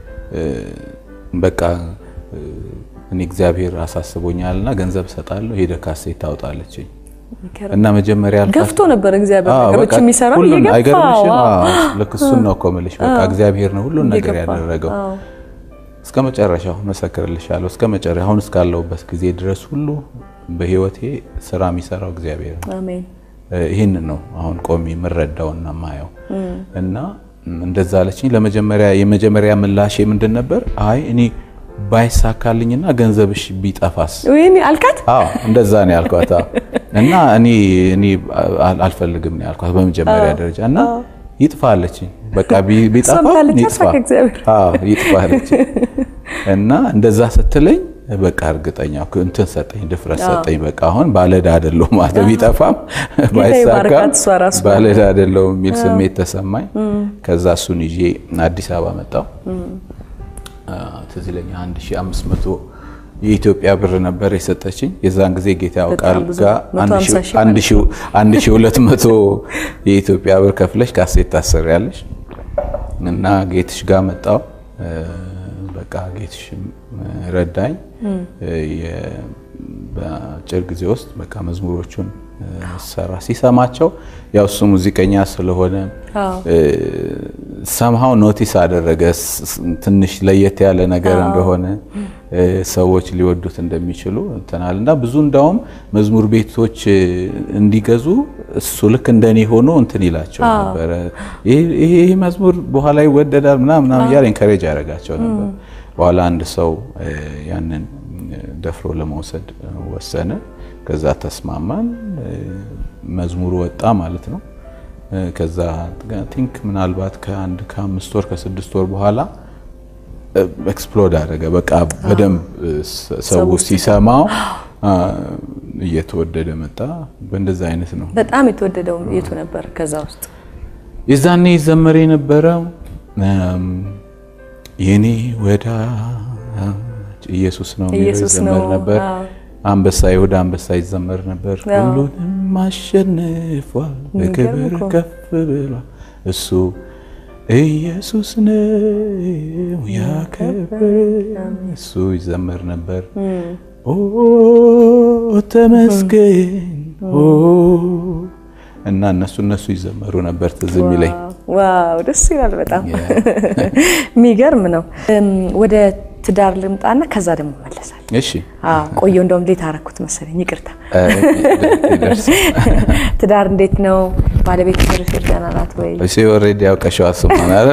በቃ እኔ እግዚአብሔር አሳስቦኛልና ገንዘብ እሰጣለሁ ሄደ ካሴት ታውጣለችኝ እና መጀመሪያ ገፍቶ ነበር እግዚአብሔር ነገሮች የሚሰራው አይገርምሽም? ልክ እሱን ነው እኮ የምልሽ። በቃ እግዚአብሔር ነው ሁሉን ነገር ያደረገው። እስከ መጨረሻው መሰክርልሻለሁ። እስከ መጨረሻ አሁን እስካለሁበት ጊዜ ድረስ ሁሉ በህይወቴ ስራ የሚሰራው እግዚአብሔር ነው። አሜን። ይህንን ነው አሁን ቆሜ የምረዳውና ማየው እና እንደዛ አለችኝ። ለመጀመሪያ የመጀመሪያ ምላሼ ምንድን ነበር? አይ እኔ ባይሳካልኝና ገንዘብሽ ቢጠፋስ? ወይኔ አልካት? አዎ እንደዛ ነው ያልኳት። እና እኔ እኔ አልፈልግም ነው ያልኳት በመጀመሪያ ደረጃ እና ይጥፋ አለችኝ። በቃ ቢጠፋ ይጥፋ፣ አዎ ይጥፋ አለችኝ። እና እንደዛ ስትለኝ በቃ እርግጠኛ እንትን ሰጠኝ፣ ድፍረት ሰጠኝ። በቃ አሁን ባለዕዳ አይደለሁም ማለት ቢጠፋም ባይሳካም ባለዕዳ አይደለሁም የሚል ስሜት ተሰማኝ። ከዛ እሱን ይዤ አዲስ አበባ መጣሁ። ትዝ ይለኛል 1500 የኢትዮጵያ ብር ነበር የሰጠችኝ። የዛን ጊዜ ጌታ ያውቃል ጋር 1200 የኢትዮጵያ ብር ከፍለሽ ካሴት ታሰሪያለሽ እና ጌትሽ ጋር መጣሁ። በቃ ጌትሽ ረዳኝ። በአጭር ጊዜ ውስጥ በቃ መዝሙሮቹን ሰራ። ሲሰማቸው ያው እሱ ሙዚቀኛ ስለሆነ ሰምሃው ኖቲስ አደረገ ትንሽ ለየት ያለ ነገር እንደሆነ ሰዎች ሊወዱት እንደሚችሉ እንትናል እና ብዙ እንዳውም መዝሙር ቤቶች እንዲገዙ እሱ ልክ እንደኔ ሆኖ እንትን ይላቸው ነበረ። ይሄ መዝሙር በኋላ ይወደዳል ምናምን ምናምን እያለ ኢንከሬጅ ያደርጋቸው ነበር። በኋላ አንድ ሰው ያንን ደፍሮ ለመውሰድ ወሰነ። ከዛ ተስማማን። መዝሙሩ ወጣ ማለት ነው። ከዛ ቲንክ ምናልባት ከአንድ ከአምስት ወር ከስድስት ወር በኋላ ኤክስፕሎድ አደረገ። በቃ በደንብ ሰው ሲሰማው እየተወደደ መጣ። በእንደዛ አይነት ነው በጣም የተወደደው የቱ ነበር? ከዛ ውስጥ የዛኔ ይዘመር የነበረው የኔ ወዳጅ ኢየሱስ ነው የሚለው ኢየሱስ ይዘመር ነው። ነበር። አዎ። አንበሳ ይሁዳ አንበሳ ይዘመር ነበር። አዎ። ሁሉንም አሸንፏል፣ በክብር የሚገርም እኮ። ከፍ ብሏል። እሱ ኢየሱስ ነው ያከብር። እሱ ይዘመር ነበር። ኦ ተመስገን ኦ እና እነሱ እነሱ ይዘመሩ ነበር ትዝ የሚለኝ ዋው ደስ ይላል። በጣም የሚገርም ነው። እም፣ ወደ ትዳር ልምጣና ከዛ ደግሞ መለሳል። እሺ ቆየው እንደውም ሌት አረኩት መሰለኝ፣ ይቅርታ። እ፣ ይደርስ ትዳር እንዴት ነው? ባለቤት ሽርሽር ደህና ናት ወይ? እሺ ኦልሬዲ ያውቀሽው አስማን አይደል?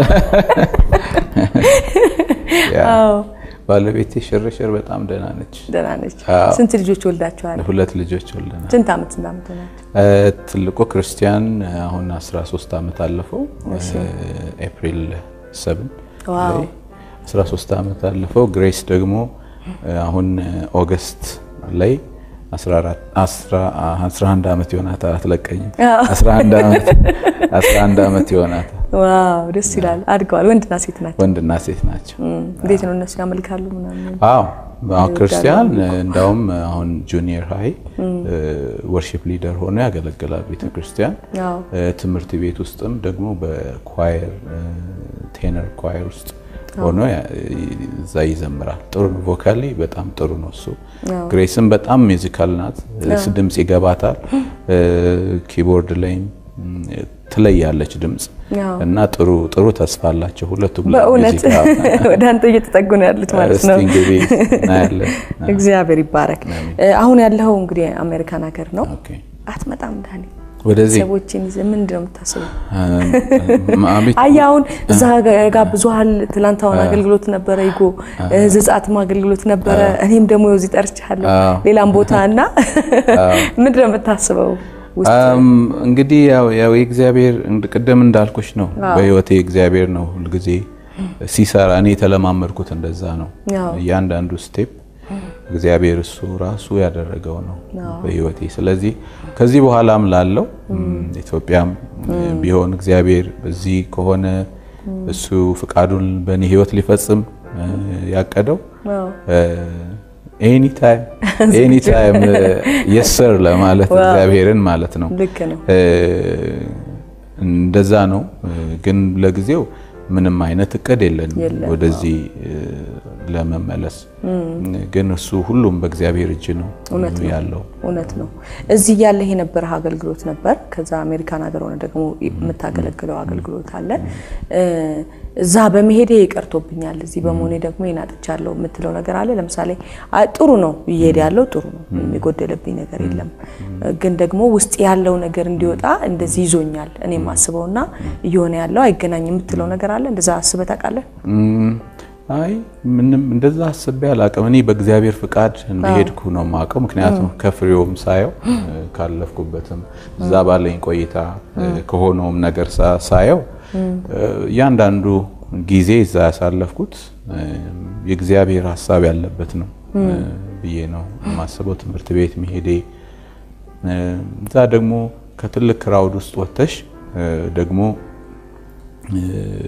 ያ አዎ ባለቤቴ ሽርሽር በጣም ደህና ነች። ደህና ነች። አዎ። ስንት ልጆች ወልዳችኋል? ሁለት ልጆች ወልደናል። ስንት ዓመት ስንት ዓመት ናቸው? እ፣ ትልቁ ክርስቲያን አሁን 13 ዓመት አለፈው። ኤፕሪል 7 ዋው። ላይ 13 ዓመት አለፈው። ግሬስ ደግሞ አሁን ኦገስት ላይ 14 11 ዓመት ይሆናታል። አትለቀኝም። 11 ዓመት 11 ዓመት ይሆናታል። ዋው ደስ ይላል። አድገዋል። ወንድና ሴት ናቸው። ወንድና ሴት ናቸው። እም፣ እንዴት ነው እነሱ ያመልካሉ ምናምን? አዎ አሁን ክርስቲያን እንዳውም አሁን ጁኒየር ሃይ ወርሺፕ ሊደር ሆኖ ያገለግላል ቤተ ክርስቲያን። አዎ እ፣ ትምህርት ቤት ውስጥም ደግሞ በኳየር ቴነር ኳየር ውስጥ ሆኖ ያ- እዛ ይዘምራል። ጥሩ ነው። ቮካሊ በጣም ጥሩ ነው እሱ። አዎ። ግሬስም በጣም ሚዚካል ናት። ድምፅ ይገባታል። እ፣ ኪቦርድ ላይም እም፣ ትለያለች ድምፅ አዎ። እና ጥሩ ጥሩ ተስፋ አላቸው ሁለቱም በእውነት ለሙዚቃ። ወደ አንተ እየተጠጉ ነው ያሉት ማለት እስቲ ነው። እንግዲህ እናያለን። እግዚአብሔር ይባረክ። አሁን ያለው እንግዲህ አሜሪካን ሀገር ነው። ኦኬ። አትመጣም ዳኒ? ወደዚህ ሰዎችን ይዘህ ምንድን ነው የምታስበው? አቤት አይ አሁን እዛ ጋብዞሃል። ትላንት አሁን አገልግሎት ነበረ፣ ይጎ ዘጻትም አገልግሎት ነበረ። እኔም ደግሞ እዚህ ጠርቻለሁ አዎ። ሌላም ቦታ እና ምንድን ነው የምታስበው? ውስጥ አም፣ እንግዲህ ያው ያው የእግዚአብሔር እንድ- ቅድም እንዳልኩሽ ነው። በህይወቴ እግዚአብሔር ነው ሁልጊዜ ሲሰራ እኔ የተለማመድኩት እንደዛ ነው። አዎ። እያንዳንዱ ስቴፕ እግዚአብሔር እሱ ራሱ ያደረገው ነው በህይወቴ። ስለዚህ ከዚህ በኋላም ላለው እም፣ ኢትዮጵያም ቢሆን እግዚአብሔር በዚህ ከሆነ እሱ ፍቃዱን በእኔ ህይወት ሊፈጽም እ፣ ያቀደው አዎ። ኤኒታይም ኤኒታይም የሰር ለማለት እግዚአብሔርን ማለት ነው። ልክ ነው። እ፣ እንደዛ ነው። ግን ለጊዜው ምንም አይነት እቅድ የለንም የለም። ወደዚህ እ፣ ለመመለስ። ግን እሱ ሁሉም በእግዚአብሔር እጅ ነው ያለው። እውነት ነው። እዚህ ያለህ የነበረህ አገልግሎት ነበር። ከዛ አሜሪካን ሀገር ሆነ ደግሞ የምታገለግለው አገልግሎት አለ። እ፣ እዛ በመሄዴ ይቀርቶብኛል፣ እዚህ በመሆኔ ደግሞ ይናጥቻለሁ የምትለው ነገር አለ። ለምሳሌ አይ ጥሩ ነው እየሄደ ያለው ጥሩ ነው፣ የሚጎደለብኝ ነገር የለም። ግን ደግሞ ውስጥ ያለው ነገር እንዲወጣ እንደዚህ ይዞኛል እኔ የማስበውና እየሆነ ያለው አይገናኝም የምትለው ነገር አለ። እንደዛ አስበህ ታውቃለህ? እም፣ አይ ምንም እንደዛ አስቤ አላቅም። እኔ በእግዚአብሔር ፍቃድ እንደሄድኩ ነው የማውቀው። ምክንያቱም ከፍሬውም ሳየው እ፣ ካለፍኩበትም እዛ ባለኝ ቆይታ እ፣ ከሆነውም ነገር ሳ- ሳየው እ፣ እያንዳንዱ ጊዜ እዛ ያሳለፍኩት እ፣ የእግዚአብሔር ሀሳብ ያለበት ነው እ፣ ብዬ ነው የማስበው። ትምህርት ቤት መሄዴ እ፣ እዛ ደግሞ ከትልቅ ክራውድ ውስጥ ወጥተሽ እ፣ ደግሞ እ፣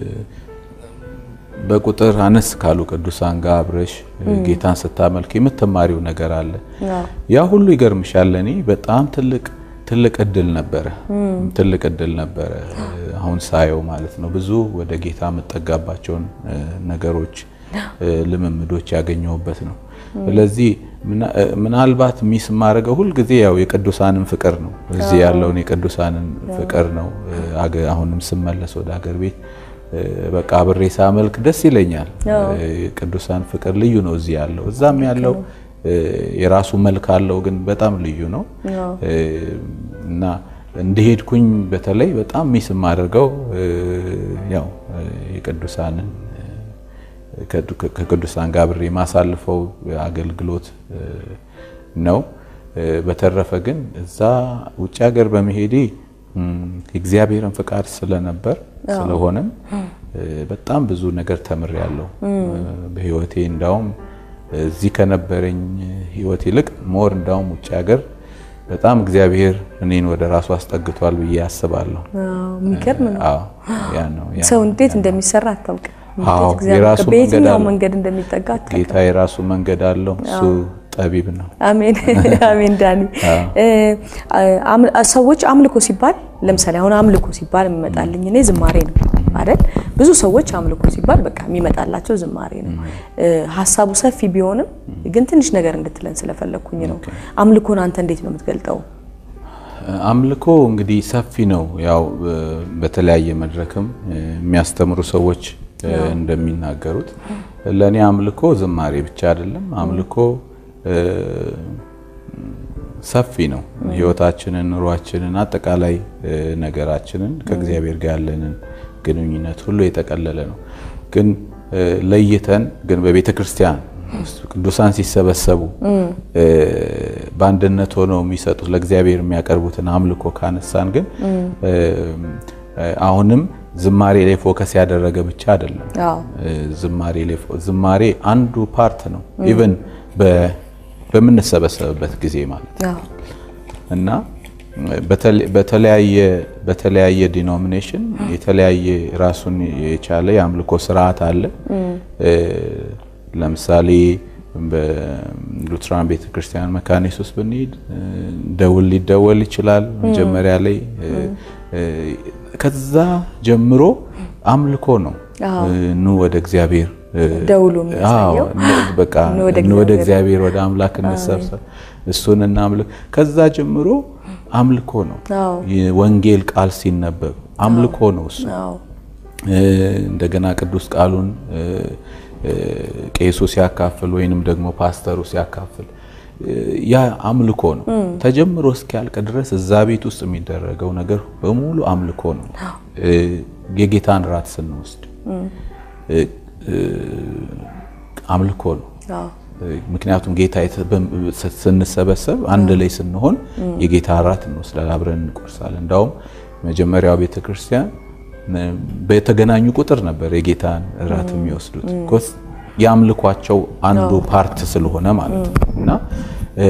በቁጥር አነስ ካሉ ቅዱሳን ጋር አብረሽ ጌታን ስታመልክ የምትማሪው ነገር አለ። አዎ። ያ ሁሉ ይገርምሻል። እኔ በጣም ትልቅ ትልቅ እድል ነበረ ትልቅ እድል ነበረ አሁን ሳየው ማለት ነው። ብዙ ወደ ጌታ የምጠጋባቸውን እ፣ ነገሮች እ፣ ልምምዶች ያገኘሁበት ነው። ስለዚህ ምና- እ፣ ምናልባት ሚስ የማደርገው ሁልጊዜ ያው የቅዱሳንን ፍቅር ነው። እዚህ ያለውን የቅዱሳንን ፍቅር ነው። እ፣ አገ- አሁንም ስመለስ ወደ ሀገር ቤት እ፣ በቃ አብሬ ሳመልክ ደስ ይለኛል። እ፣ ቅዱሳን ፍቅር ልዩ ነው እዚህ ያለው እዛም ያለው እ፣ የራሱ መልክ አለው፣ ግን በጣም ልዩ ነው እ፣ እና እንደሄድኩኝ በተለይ በጣም ሚስ የማደርገው እ፣ ያው እ፣ የቅዱሳንን እ፣ ከ- ከቅዱሳን ጋር አብሬ የማሳልፈው አገልግሎት እ፣ ነው። እ፣ በተረፈ ግን እዛ ውጭ ሀገር በመሄዴ እም፣ የእግዚአብሔርን ፍቃድ ስለነበር ስለሆነም እ፣ በጣም ብዙ ነገር ተምሬያለሁ እ፣ በህይወቴ እንዳውም እዚህ ከነበረኝ ህይወት ይልቅ ሞር እንዳውም ውጭ ሀገር በጣም እግዚአብሔር እኔን ወደ ራሱ አስጠግቷል ብዬ አስባለሁ። የሚገርም ነው። አዎ ያ ነው ያ ሰው እንዴት እንደሚሰራ አታውቅም። አዎ፣ እንዴት እግዚአብሔር የራሱ በየትኛው መንገድ አለው። መንገድ እንደሚጠጋ አታውቅም። ጌታ የራሱ መንገድ አለው። እሱ ጠቢብ ነው። አሜን አሜን። ዳኒ እ፣ አም- ሰዎች አምልኮ ሲባል ለምሳሌ አሁን አምልኮ ሲባል የሚመጣልኝ እኔ ዝማሬ ነው አይደል? ብዙ ሰዎች አምልኮ ሲባል በቃ የሚመጣላቸው ዝማሬ ነው። እ፣ ሀሳቡ ሰፊ ቢሆንም ግን ትንሽ ነገር እንድትለን ስለፈለግኩኝ ነው። አምልኮን አንተ እንዴት ነው የምትገልጠው? አምልኮ እንግዲህ ሰፊ ነው። ያው እ፣ በተለያየ መድረክም እ፣ የሚያስተምሩ ሰዎች እ፣ እንደሚናገሩት ለእኔ አምልኮ ዝማሬ ብቻ አይደለም። አምልኮ እ፣ ሰፊ ነው። ሕይወታችንን፣ ኑሯችንን፣ አጠቃላይ እ፣ ነገራችንን ከእግዚአብሔር ጋር ያለንን ግንኙነት ሁሉ የጠቀለለ ነው። ግን እ፣ ለይተን ግን በቤተ ክርስቲያን ውስጥ ቅዱሳን ሲሰበሰቡ እ፣ በአንድነት ሆነው የሚሰጡት ለእግዚአብሔር የሚያቀርቡትን አምልኮ ካነሳን ግን እ፣ አሁንም ዝማሬ ላይ ፎከስ ያደረገ ብቻ አይደለም። አዎ እ፣ ዝማሬ ላይ ፎ- ዝማሬ አንዱ ፓርት ነው። ኢቭን በ- በምንሰበሰብበት ጊዜ ማለት ነው። አዎ እና በተለ- በተለያየ በተለያየ ዲኖሚኔሽን የተለያየ ራሱን የቻለ የአምልኮ ስርዓት አለ። እ፣ ለምሳሌ በሉትራን ቤተክርስቲያን መካነ ኢየሱስ ብንሄድ እ፣ ደውል ሊደወል ይችላል መጀመሪያ ላይ እ፣ እ፣ ከዛ ጀምሮ አምልኮ ነው። አዎ። እ፣ ኑ ወደ እግዚአብሔር እ፣ ደውሉ የሚያሳየው አዎ፣ ኑ- በቃ ኑ ወደ ኑ ወደ እግዚአብሔር። እግዚአብሔር ወደ አምላክ እንሰብሰብ እሱን እናምልክ። ከዛ ጀምሮ አምልኮ ነው። አዎ የወንጌል ቃል ሲነበብ አምልኮ ነው እሱ። አዎ እ፣ እንደገና ቅዱስ ቃሉን እ፣ እ፣ ቄሱ ሲያካፍል ወይንም ደግሞ ፓስተሩ ሲያካፍል እ፣ ያ አምልኮ ነው። ተጀምሮ እስኪያልቅ ድረስ እዛ ቤት ውስጥ የሚደረገው ነገር በሙሉ አምልኮ ነው። እ፣ የጌታን ራት ስንወስድ እ፣ እ፣ አምልኮ ነው። አዎ ምክንያቱም ጌታ የተ- በም- ስንሰበሰብ አንድ ላይ ስንሆን የጌታ እራት እንወስዳለን፣ አብረን እንቆርሳለን። እንዳውም መጀመሪያው ቤተ ክርስቲያን ነ- በተገናኙ ቁጥር ነበር የጌታን እራት የሚወስዱት ኮስ የአምልኳቸው አንዱ ፓርት ስለሆነ ማለት ነው። እና እ፣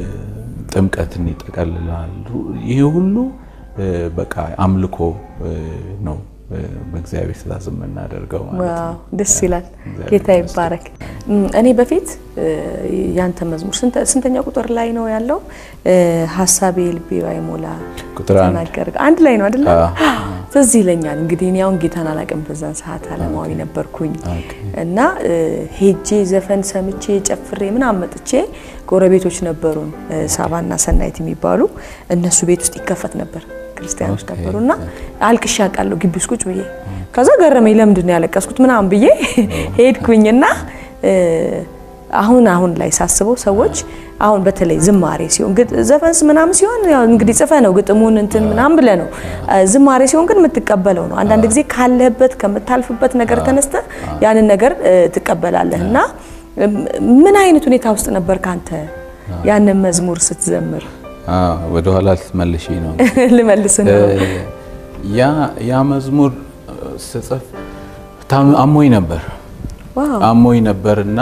ጥምቀትን ይጠቀልላል። ይሄ ሁሉ እ፣ በቃ አምልኮ እ፣ ነው እ፣ በእግዚአብሔር ትእዛዝ የምናደርገው ማለት ነው። ዋው ደስ ይላል። እግዚአብሔር ጌታ ይባረክ። እም፣ እኔ በፊት እ፣ ያንተ መዝሙር ስንተ- ስንተኛ ቁጥር ላይ ነው ያለው? እ፣ ሀሳቤ ልቤ ባይሞላ ቁጥር አንድ ተናገር አንድ ላይ ነው አይደለ? አዎ። ትዝ ይለኛል። እንግዲህ እኔ አሁን ጌታን አላውቅም፣ በዛን ሰዓት አለማዊ ነበርኩኝ ኦኬ። እና እ፣ ሄጄ ዘፈን ሰምቼ ጨፍሬ ምናምን መጥቼ ጎረቤቶች ነበሩን እ፣ ሳባና ሰናይት የሚባሉ እነሱ ቤት ውስጥ ይከፈት ነበር ክርስቲያኖች ኦኬ። ነበሩ እና አልቅሻ ቃለሁ ግቢ ውስጥ ቁጭ ብዬ ከዛ ገረመኝ። ለምንድን ነው ያለቀስኩት ምናምን ብዬ ሄድኩኝና እ፣ አሁን አሁን ላይ ሳስበው ሰዎች አሁን በተለይ ዝማሬ ሲሆን ግጥ- ዘፈንስ ምናምን ሲሆን ያው እንግዲህ ጽፈ ነው ግጥሙን እንትን ምናምን ብለ ነው። እ፣ ዝማሬ ሲሆን ግን የምትቀበለው ነው። አንዳንድ ጊዜ ካለህበት ከምታልፍበት ነገር ተነስተ ያንን ነገር እ፣ ትቀበላለህ እና እም፣ ምን አይነት ሁኔታ ውስጥ ነበር ካንተ ያንን መዝሙር ስትዘምር? አዎ፣ ወደ ኋላ ልትመልሺ ነው። ልመልስ ነው። ያ ያ መዝሙር ስጽፍ ታም- አሞኝ ነበር ዋው አሞኝ ነበር እና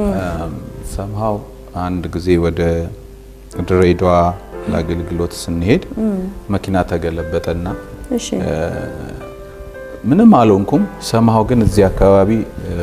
ሰምሃው አንድ ጊዜ ወደ ድሬዳዋ ለአገልግሎት ስንሄድ መኪና ተገለበጠና እሺ ምንም አልሆንኩም። ሰምሃው ግን እዚህ አካባቢ እ፣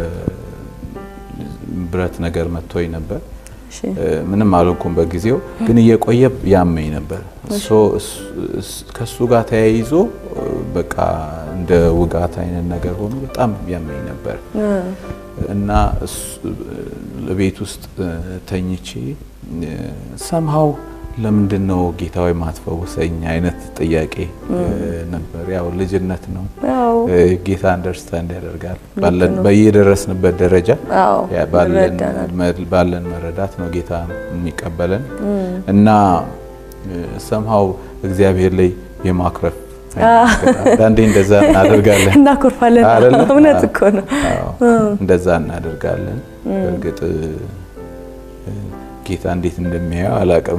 ብረት ነገር መጥቶኝ ነበር። እሺ እ፣ ምንም አልሆንኩም በጊዜው ግን እየቆየ ያመኝ ነበር። ሶ እስ- እስ- ከሱ ጋር ተያይዞ እ፣ በቃ እንደ ውጋት አይነት ነገር ሆኖ በጣም ያመኝ ነበር እና እሱ- ቤት ውስጥ እ፣ ተኝቼ ሰምሃው ለምንድን ነው ጌታዊ ማትፈውሰኝ አይነት ጥያቄ እ፣ ነበር። ያው ልጅነት ነው። ያው እ፣ ጌታ አንደርስታንድ ያደርጋል ባለን በየደረስንበት ደረጃ አዎ ያ ባለን ይረዳናል። መ- ባለን መረዳት ነው ጌታ የሚቀበለን እና ሰምሃው እግዚአብሔር ላይ የማኩረፍ አንዳንዴ እንደዛ እናደርጋለን እናኮርፋለን። አይደለ? እውነት አዎ። እኮ ነው። አዎ፣ እንደዛ እናደርጋለን። እርግጥ እ፣ ጌታ እንዴት እንደሚያየው አላውቅም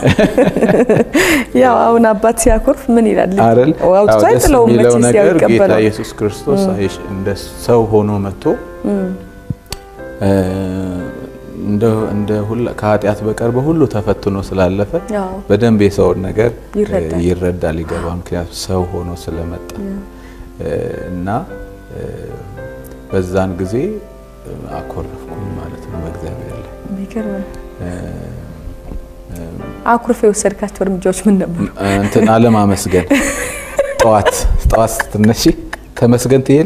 ያው አሁን አባት ሲያኮርፍ ምን ይላል? ልጅ አይደል? አውጥቶ አዎ፣ ደስ አይጥለውም የሚለው መቼስ ያው ነገር ጌታ ይቀበላል። ኢየሱስ ክርስቶስ አይሽ እንደ ሰው ሆኖ መጥቶ እ፣ እንደ እንደ ሁላ ከኃጢአት በቀር በሁሉ ተፈትኖ ስላለፈ አዎ። በደንብ የሰውን ነገር ይረዳል። እ፣ ይረዳል ይገባል። ምክንያቱም ሰው ሆኖ ስለመጣ እ፣ እና እ፣ በዛን ጊዜ እ፣ አኮረፍኩኝ ማለት ነው በእግዚአብሔር ላይ የሚገርም ነው። እ፣ አኩርፌ የወሰድካቸው እርምጃዎች ምን ነበሩ? እንትን አለማመስገን ጠዋት ጠዋት ስትነሺ ተመስገን ትየለ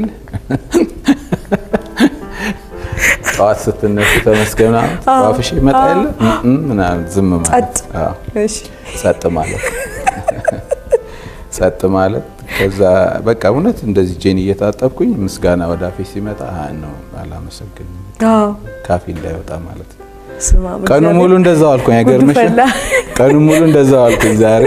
ጠዋት ስትነሺ ተመስገን ምናምን ዋፍሽ ይመጣ የለ እም ምናምን ዝም ማለት ጸጥ። አዎ፣ እሺ ጸጥ ማለት ጸጥ ማለት ከዛ በቃ እውነት እንደዚህ ጄን እየታጠብኩኝ ምስጋና ወደ አፌ ሲመጣ አይ ነው አላመሰግንም አዎ ካፌ እንዳይወጣ ማለት ነው። ስማ ቀኑ ሙሉ እንደዛው አልኩኝ። አይገርምሽም? ፈላ። ቀኑ ሙሉ እንደዛው አልኩኝ ዛሬ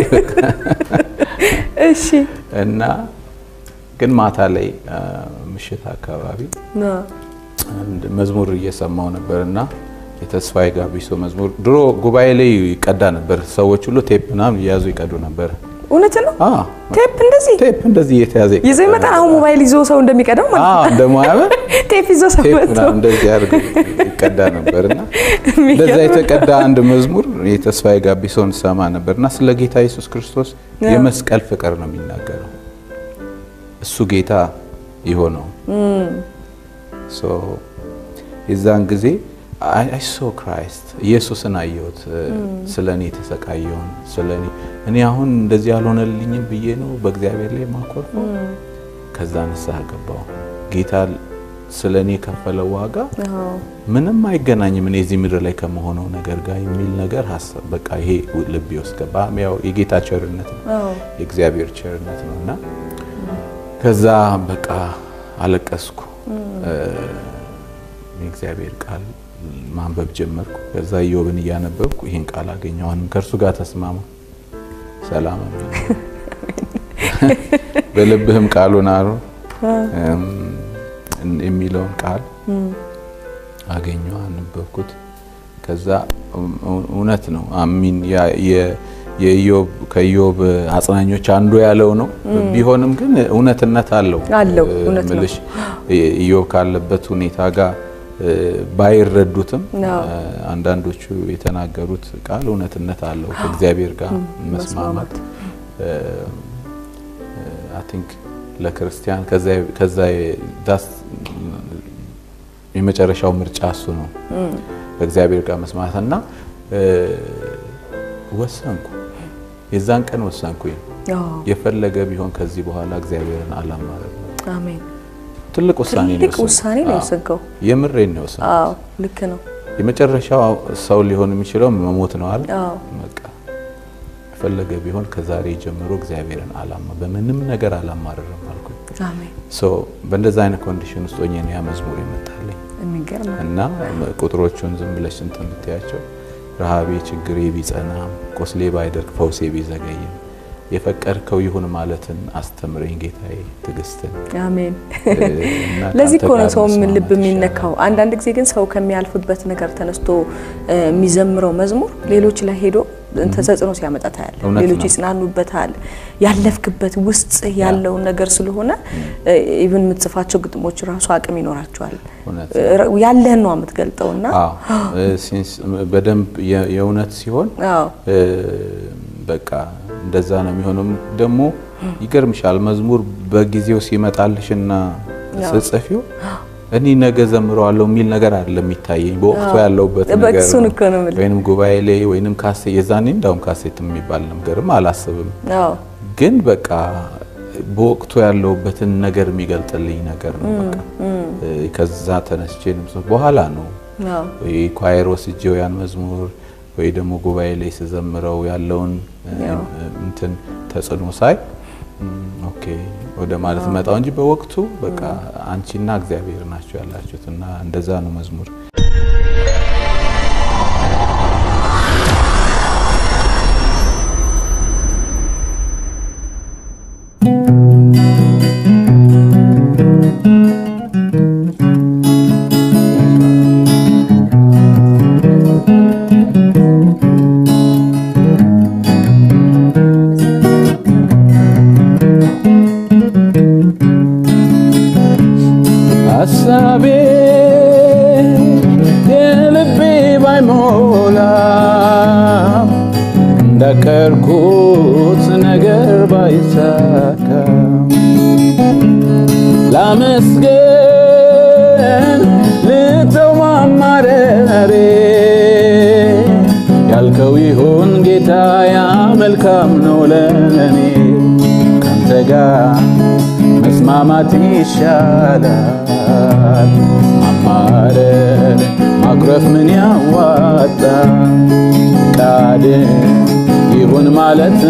እሺ እና ግን ማታ ላይ አ፣ ምሽት አካባቢ ና አንድ መዝሙር እየሰማው ነበር እና የተስፋዬ ጋቢሶ መዝሙር ድሮ ጉባኤ ላይ ይቀዳ ነበር። ሰዎች ሁሉ ቴፕ ምናምን እያያዙ ይቀዱ ነበር። እውነት ነው። አ፣ ቴፕ እንደዚህ ቴፕ እንደዚህ እየተያዘ ይዞ ይመጣል። አሁን ሞባይል ይዞ ሰው እንደሚቀዳው ማለት ነው። እንደማያምን ቴፕ ይዞ ሰው ቴፕ መጥቶ ምናምን እንደዚህ አድርጎ ይቀዳ ነበር እና እንደዛ የተቀዳ አንድ መዝሙር የተስፋዬ ጋቢሶን ሰማ ነበር እና ስለ ጌታ ኢየሱስ ክርስቶስ የመስቀል ፍቅር ነው የሚናገረው። እሱ ጌታ የሆነው ሶ የዛን ጊዜ አይ ሶ ክራይስት ኢየሱስን አየሁት። ስለ እኔ የተሰቃየውን ስለ እኔ እኔ አሁን እንደዚህ ያልሆነልኝም ብዬ ነው በእግዚአብሔር ላይ ማኮርፈው። ከዛ ንስሐ ገባው። ጌታ ስለ እኔ የከፈለው ዋጋ አዎ ምንም አይገናኝም እኔ እዚህ ምድር ላይ ከመሆነው ነገር ጋር የሚል ነገር ሀሳብ በቃ ይሄ ልቤ ውስጥ ገባ። ያው የጌታ ቸርነት ነው አዎ የእግዚአብሔር ቸርነት ነው እና ከዛ በቃ አለቀስኩ። የእግዚአብሔር ቃል ማንበብ ጀመርኩ። ከዛ ኢዮብን እያነበብኩ ይህን ቃል አገኘሁ። አሁንም ከእርሱ ጋር ተስማማ፣ ሰላም የሚል በልብህም ቃሉን አሩ የሚለውን ቃል አገኘሁ፣ አነበብኩት። ከዛ እውነት ነው አሚን የኢዮብ ከኢዮብ አጽናኞች አንዱ ያለው ነው። ቢሆንም ግን እውነትነት አለው አለው እውነት ነው። ምልሽ ኢዮብ ካለበት ሁኔታ ጋር ባይረዱትም አንዳንዶቹ የተናገሩት ቃል እውነትነት አለው። ከእግዚአብሔር ጋር መስማማት አይ ቲንክ ለክርስቲያን ከዛ ዳስ የመጨረሻው ምርጫ እሱ ነው፣ ከእግዚአብሔር ጋር መስማት እና ወሰንኩ። የዛን ቀን ወሰንኩኝ። የፈለገ ቢሆን ከዚህ በኋላ እግዚአብሔርን አላማረም። አሜን። ትልቅ ውሳኔ ነው ትልቅ ውሳኔ ነው የወሰንከው። የምሬን ነው የወሰንኩት። አዎ ልክ ነው። የመጨረሻው ሰው ሊሆን የሚችለው መሞት ነው አይደል? አዎ በቃ የፈለገ ቢሆን ከዛሬ ጀምሮ እግዚአብሔርን አላማ በምንም ነገር አላማረርም አልኩኝ። አሜን። ሶ በእንደዛ አይነት ኮንዲሽን ውስጥ ሆኜ ነው ያ መዝሙር የመጣልኝ የሚገርም እና ቁጥሮቹን ዝም ብለሽ እንትን ብትያቸው ረሃቤ ችግሬ ቢጸናም ቆስሌ ባይደርቅ ፈውሴ ቢዘገይም የፈቀድከው ይሁን ማለትን አስተምረኝ ጌታዬ ትዕግስትን። አሜን። እና ለዚህ ከአንተ እኮ ነው ጋር ሰው መስማማት ልብ ይሻላል። የሚነካው። አንዳንድ ጊዜ ግን ሰው ከሚያልፍበት ነገር ተነስቶ እ የሚዘምረው መዝሙር ሌሎች ላይ ሄዶ ተጽዕኖ ሲያመጣ ታያለህ። እውነት ሌሎች ነው። ይጽናኑበታል። ያለፍክበት ውስጥ ያለውን ነገር ስለሆነ ኢቭን የምትጽፋቸው ግጥሞች ራሱ አቅም ይኖራቸዋል። እውነት እ ያለህን ነው የምትገልጠውና አዎ እ ሲንስ በደንብ የ- የእውነት ሲሆን አዎ እ በቃ እንደዛ ነው የሚሆነው። ደግሞ ይገርምሻል መዝሙር በጊዜው ሲመጣልሽና ስጽፊው እኔ ነገ ዘምረዋለሁ የሚል ነገር አይደለም የሚታየኝ በወቅቱ ያለውበት በቃ ነገር እሱን ነው። እኮ ነው የምልህ። ወይንም ጉባኤ ላይ ወይንም ካሴ የዛኔ እንዳውም ካሴት የሚባል ነገርም አላስብም። አዎ ግን በቃ በወቅቱ ያለውበትን ነገር የሚገልጥልኝ ነገር ነው። በቃ እ ከዛ ተነስቼ ነው በኋላ ነው አዎ ወይ ኳየር ወስጄው ያን መዝሙር ወይ ደግሞ ጉባኤ ላይ ስዘምረው ያለውን እ፣ ያው። እንትን ተጽዕኖ ሳይ እም፣ ኦኬ ወደ ማለት መጣው እንጂ በወቅቱ በቃ አንቺና እግዚአብሔር ናቸው ያላችሁት እና እንደዛ ነው መዝሙር ሀሳቤ ያልኩት ነገር ባይሳካ ላመስገን ልተው ማማረሬ ያልከው ይሁን ጌታ ያ መልካም ነው ለእኔ ካንተ ጋር መስማማት ይሻላል ማማረር ማኩረፍ ምን ያዋጣ ቃል ይሁን ማለት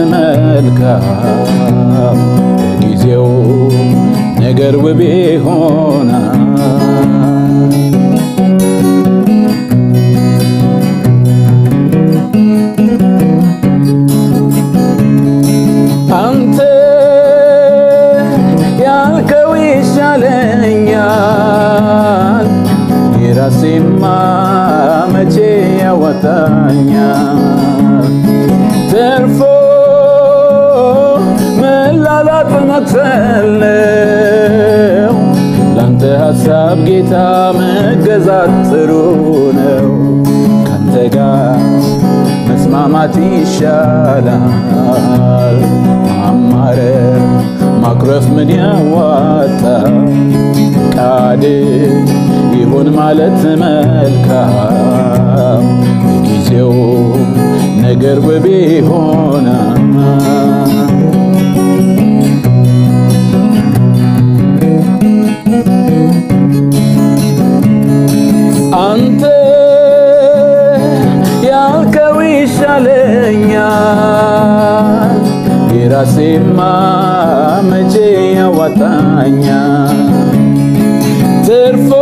መልካም ለጊዜው ነገር ውብ ይሆናል አንተ ያልከው ይሻለኛል የራሴማ መቼ ያወጣኛል ተርፎ መላላጥ መክፈለው ላንተ ሐሳብ ጌታ መገዛት ጥሩ ነው ካንተ ጋር መስማማት ይሻላል ማማረር ማኩረፍ ምን ያዋጣ ቃል ይሁን ማለት መልካም ጊዜው ነገር ውብ ይሆናል አንተ ያልከው ይሻለኛል የራሴማ መቼ ያዋጣኛል ትርፎ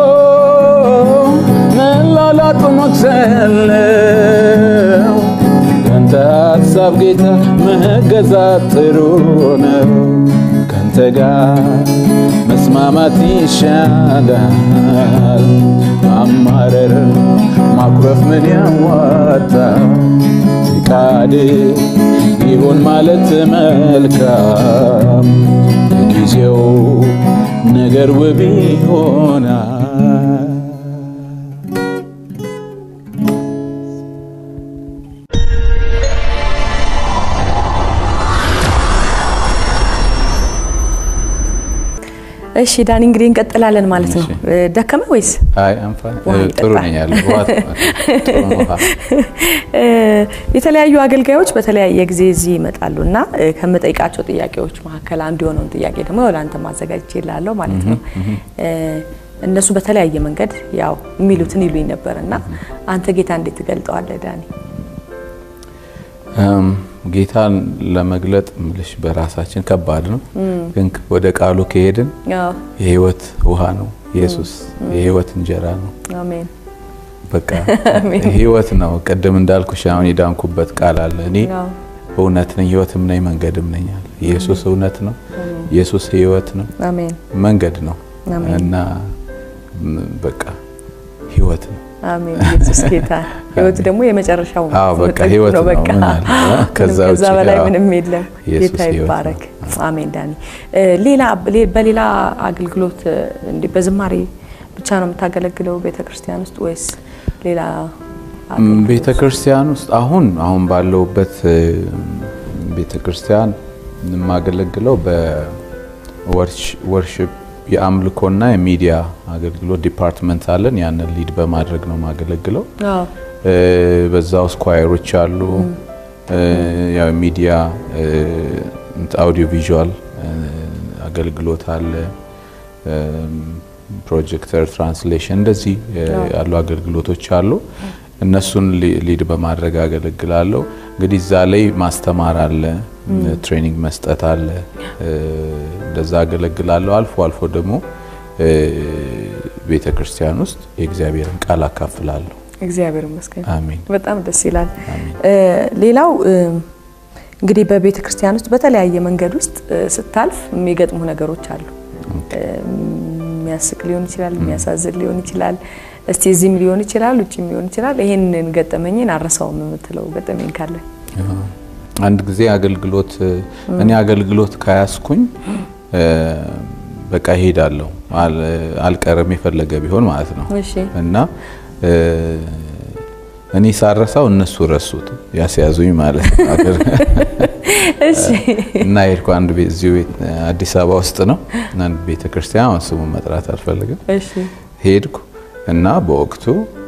መላላጡ መክሰለው ካንተ ሐሳብ ጌታ መገዛት ጥሩ ነው ካንተ ጋር መስማማት ይሻላል ማማረር ማኩረፍ ምን ያዋጣ ፍቃድ ይሁን ማለት መልካም ጊዜው ነገር ውብ ይሆናል እሺ ዳኒ እንግዲህ እንቀጥላለን ማለት ነው። ደከመ ወይስ? አይ አንፋ ውሃ ጥሩ ይጠጣል። ነኝ ያለው ውሃ ጥሩ ነው ውሃ የተለያዩ አገልጋዮች በተለያየ ጊዜ እዚህ ይመጣሉ እና እ፣ ከምጠይቃቸው ጥያቄዎች መካከል አንዱ የሆነውን ጥያቄ ደግሞ ወደ አንተ ማዘጋጅ ይላለሁ ማለት ነው። እ፣ እነሱ በተለያየ መንገድ ያው የሚሉትን ይሉኝ ነበር እና አንተ ጌታ እንዴት ትገልጠዋለህ ዳኒ? እም፣ ጌታን ለመግለጥ ምልሽ በራሳችን ከባድ ነው፣ ግን ወደ ቃሉ ከሄድን አዎ፣ የህይወት ውሃ ነው ኢየሱስ፣ የህይወት እንጀራ ነው። አሜን በቃ ህይወት ነው። ቅድም እንዳልኩሽ አሁን የዳንኩበት ቃል አለ። እኔ አዎ፣ እውነት ነኝ ህይወትም ነኝ መንገድም ነኝ አለ። ኢየሱስ እውነት ነው። ኢየሱስ ህይወት ነው፣ አሜን መንገድ ነው አሜን። እና ም፣ በቃ ህይወት ነው። አሜን። ኢየሱስ ጌታ ህይወት ደግሞ የመጨረሻው አዎ፣ በቃ ጥግ ህይወት ነው። ነው። በቃ ምን አለ? ከዛ ምንም ከዛ ውጪ በላይ ያው ምንም የለም። ኢየሱስ ጌታ ህይወት ይባረክ። ነው። አሜን። ዳኒ እ፣ ሌላ በሌላ አገልግሎት እ፣ እንዲህ በዝማሬ ብቻ ነው የምታገለግለው ቤተ ክርስቲያን ውስጥ ወይስ ሌላ አገልግሎት? ቤተ ክርስቲያን ውስጥ አሁን አሁን ባለውበት ቤተ ክርስቲያን የማገለግለው በወርሽፕ የአምልኮና የሚዲያ አገልግሎት ዲፓርትመንት አለን። ያንን ሊድ በማድረግ ነው የማገለግለው። አዎ፣ እ፣ በዛ ውስጥ ኳየሮች አሉ። እ፣ ያው ሚዲያ አውዲዮ ቪዥዋል አገልግሎት አለ። እም፣ ፕሮጀክተር፣ ትራንስሌሽን እንደዚህ እ፣ ያሉ አገልግሎቶች አሉ። እነሱን ሊ- ሊድ በማድረግ አገለግላለሁ። እንግዲህ እዛ ላይ ማስተማር አለ፣ ትሬኒንግ መስጠት አለ። እ፣ እንደዛ አገለግላለሁ። አልፎ አልፎ ደግሞ እ፣ ቤተ ክርስቲያን ውስጥ የእግዚአብሔርን ቃል አካፍላለሁ። እግዚአብሔር ይመስገን። አሜን። በጣም ደስ ይላል። አሜን። እ፣ ሌላው እ፣ እንግዲህ በቤተ ክርስቲያን ውስጥ በተለያየ መንገድ ውስጥ እ፣ ስታልፍ የሚገጥሙ ነገሮች አሉ። እ፣ የሚያስቅ ሊሆን ይችላል፣ የሚያሳዝን ሊሆን ይችላል። እስቲ እዚህም ሊሆን ይችላል፣ ውጭም ሊሆን ይችላል። ይሄንን ገጠመኝን አረሳውም የምትለው ገጠመኝ ካለ? አንድ ጊዜ አገልግሎት እኔ አገልግሎት ካያስኩኝ እ፣ በቃ እሄዳለሁ አል- አልቀርም የፈለገ ቢሆን ማለት ነው እሺ እና እ፣ እኔ ሳረሳው እነሱ ረሱት ያስያዙኝ ማለት ነው። እሺ እና ሄድኩ አንድ ቤት እዚሁ ቤት አዲስ አበባ ውስጥ ነው አንድ ቤተ ክርስቲያን አሁን ስሙን መጥራት አልፈልግም። እሺ ሄድኩ እና በወቅቱ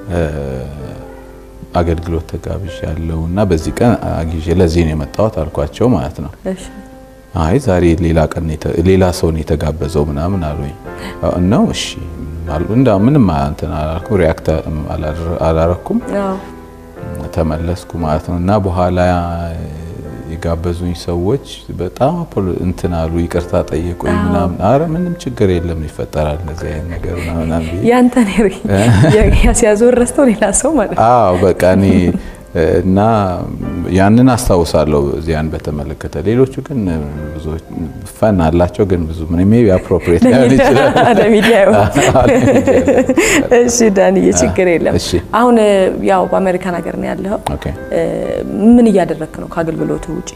አገልግሎት ተጋብዣ ያለው እና በዚህ ቀን አግዤ ለዚህ ነው የመጣሁት አልኳቸው ማለት ነው። እሺ አይ ዛሬ ሌላ ቀን ሌላ ሰው ነው የተጋበዘው ምናምን አሉኝ። ነው እሺ እንዳ ምንም እንትን አላልኩም፣ ሪያክት አላረኩም። አዎ ተመለስኩ ማለት ነው እና በኋላ የጋበዙኝ ሰዎች በጣም እንትን አሉ፣ ይቅርታ ጠየቁኝ ምናምን። አረ ምንም ችግር የለም ይፈጠራል እንደዚህ አይነት ነገር ምናምን ብዬ ያንተ ነው ያስያዘውን ረስተው ሌላ ሰው ማለት ነው። አዎ በቃ እኔ እና ያንን አስታውሳለሁ ዚያን በተመለከተ። ሌሎቹ ግን ብዙ ፈን አላቸው፣ ግን ብዙ ምን ሜቢ አፕሮፕሪየት ሊሆን ይችላል ለሚዲያ ይሆናል። እሺ ዳንዬ ችግር የለም። እሺ። አሁን ያው በአሜሪካን ሀገር ነው ያለኸው። ኦኬ ምን እያደረግክ ነው ከአገልግሎት ውጪ?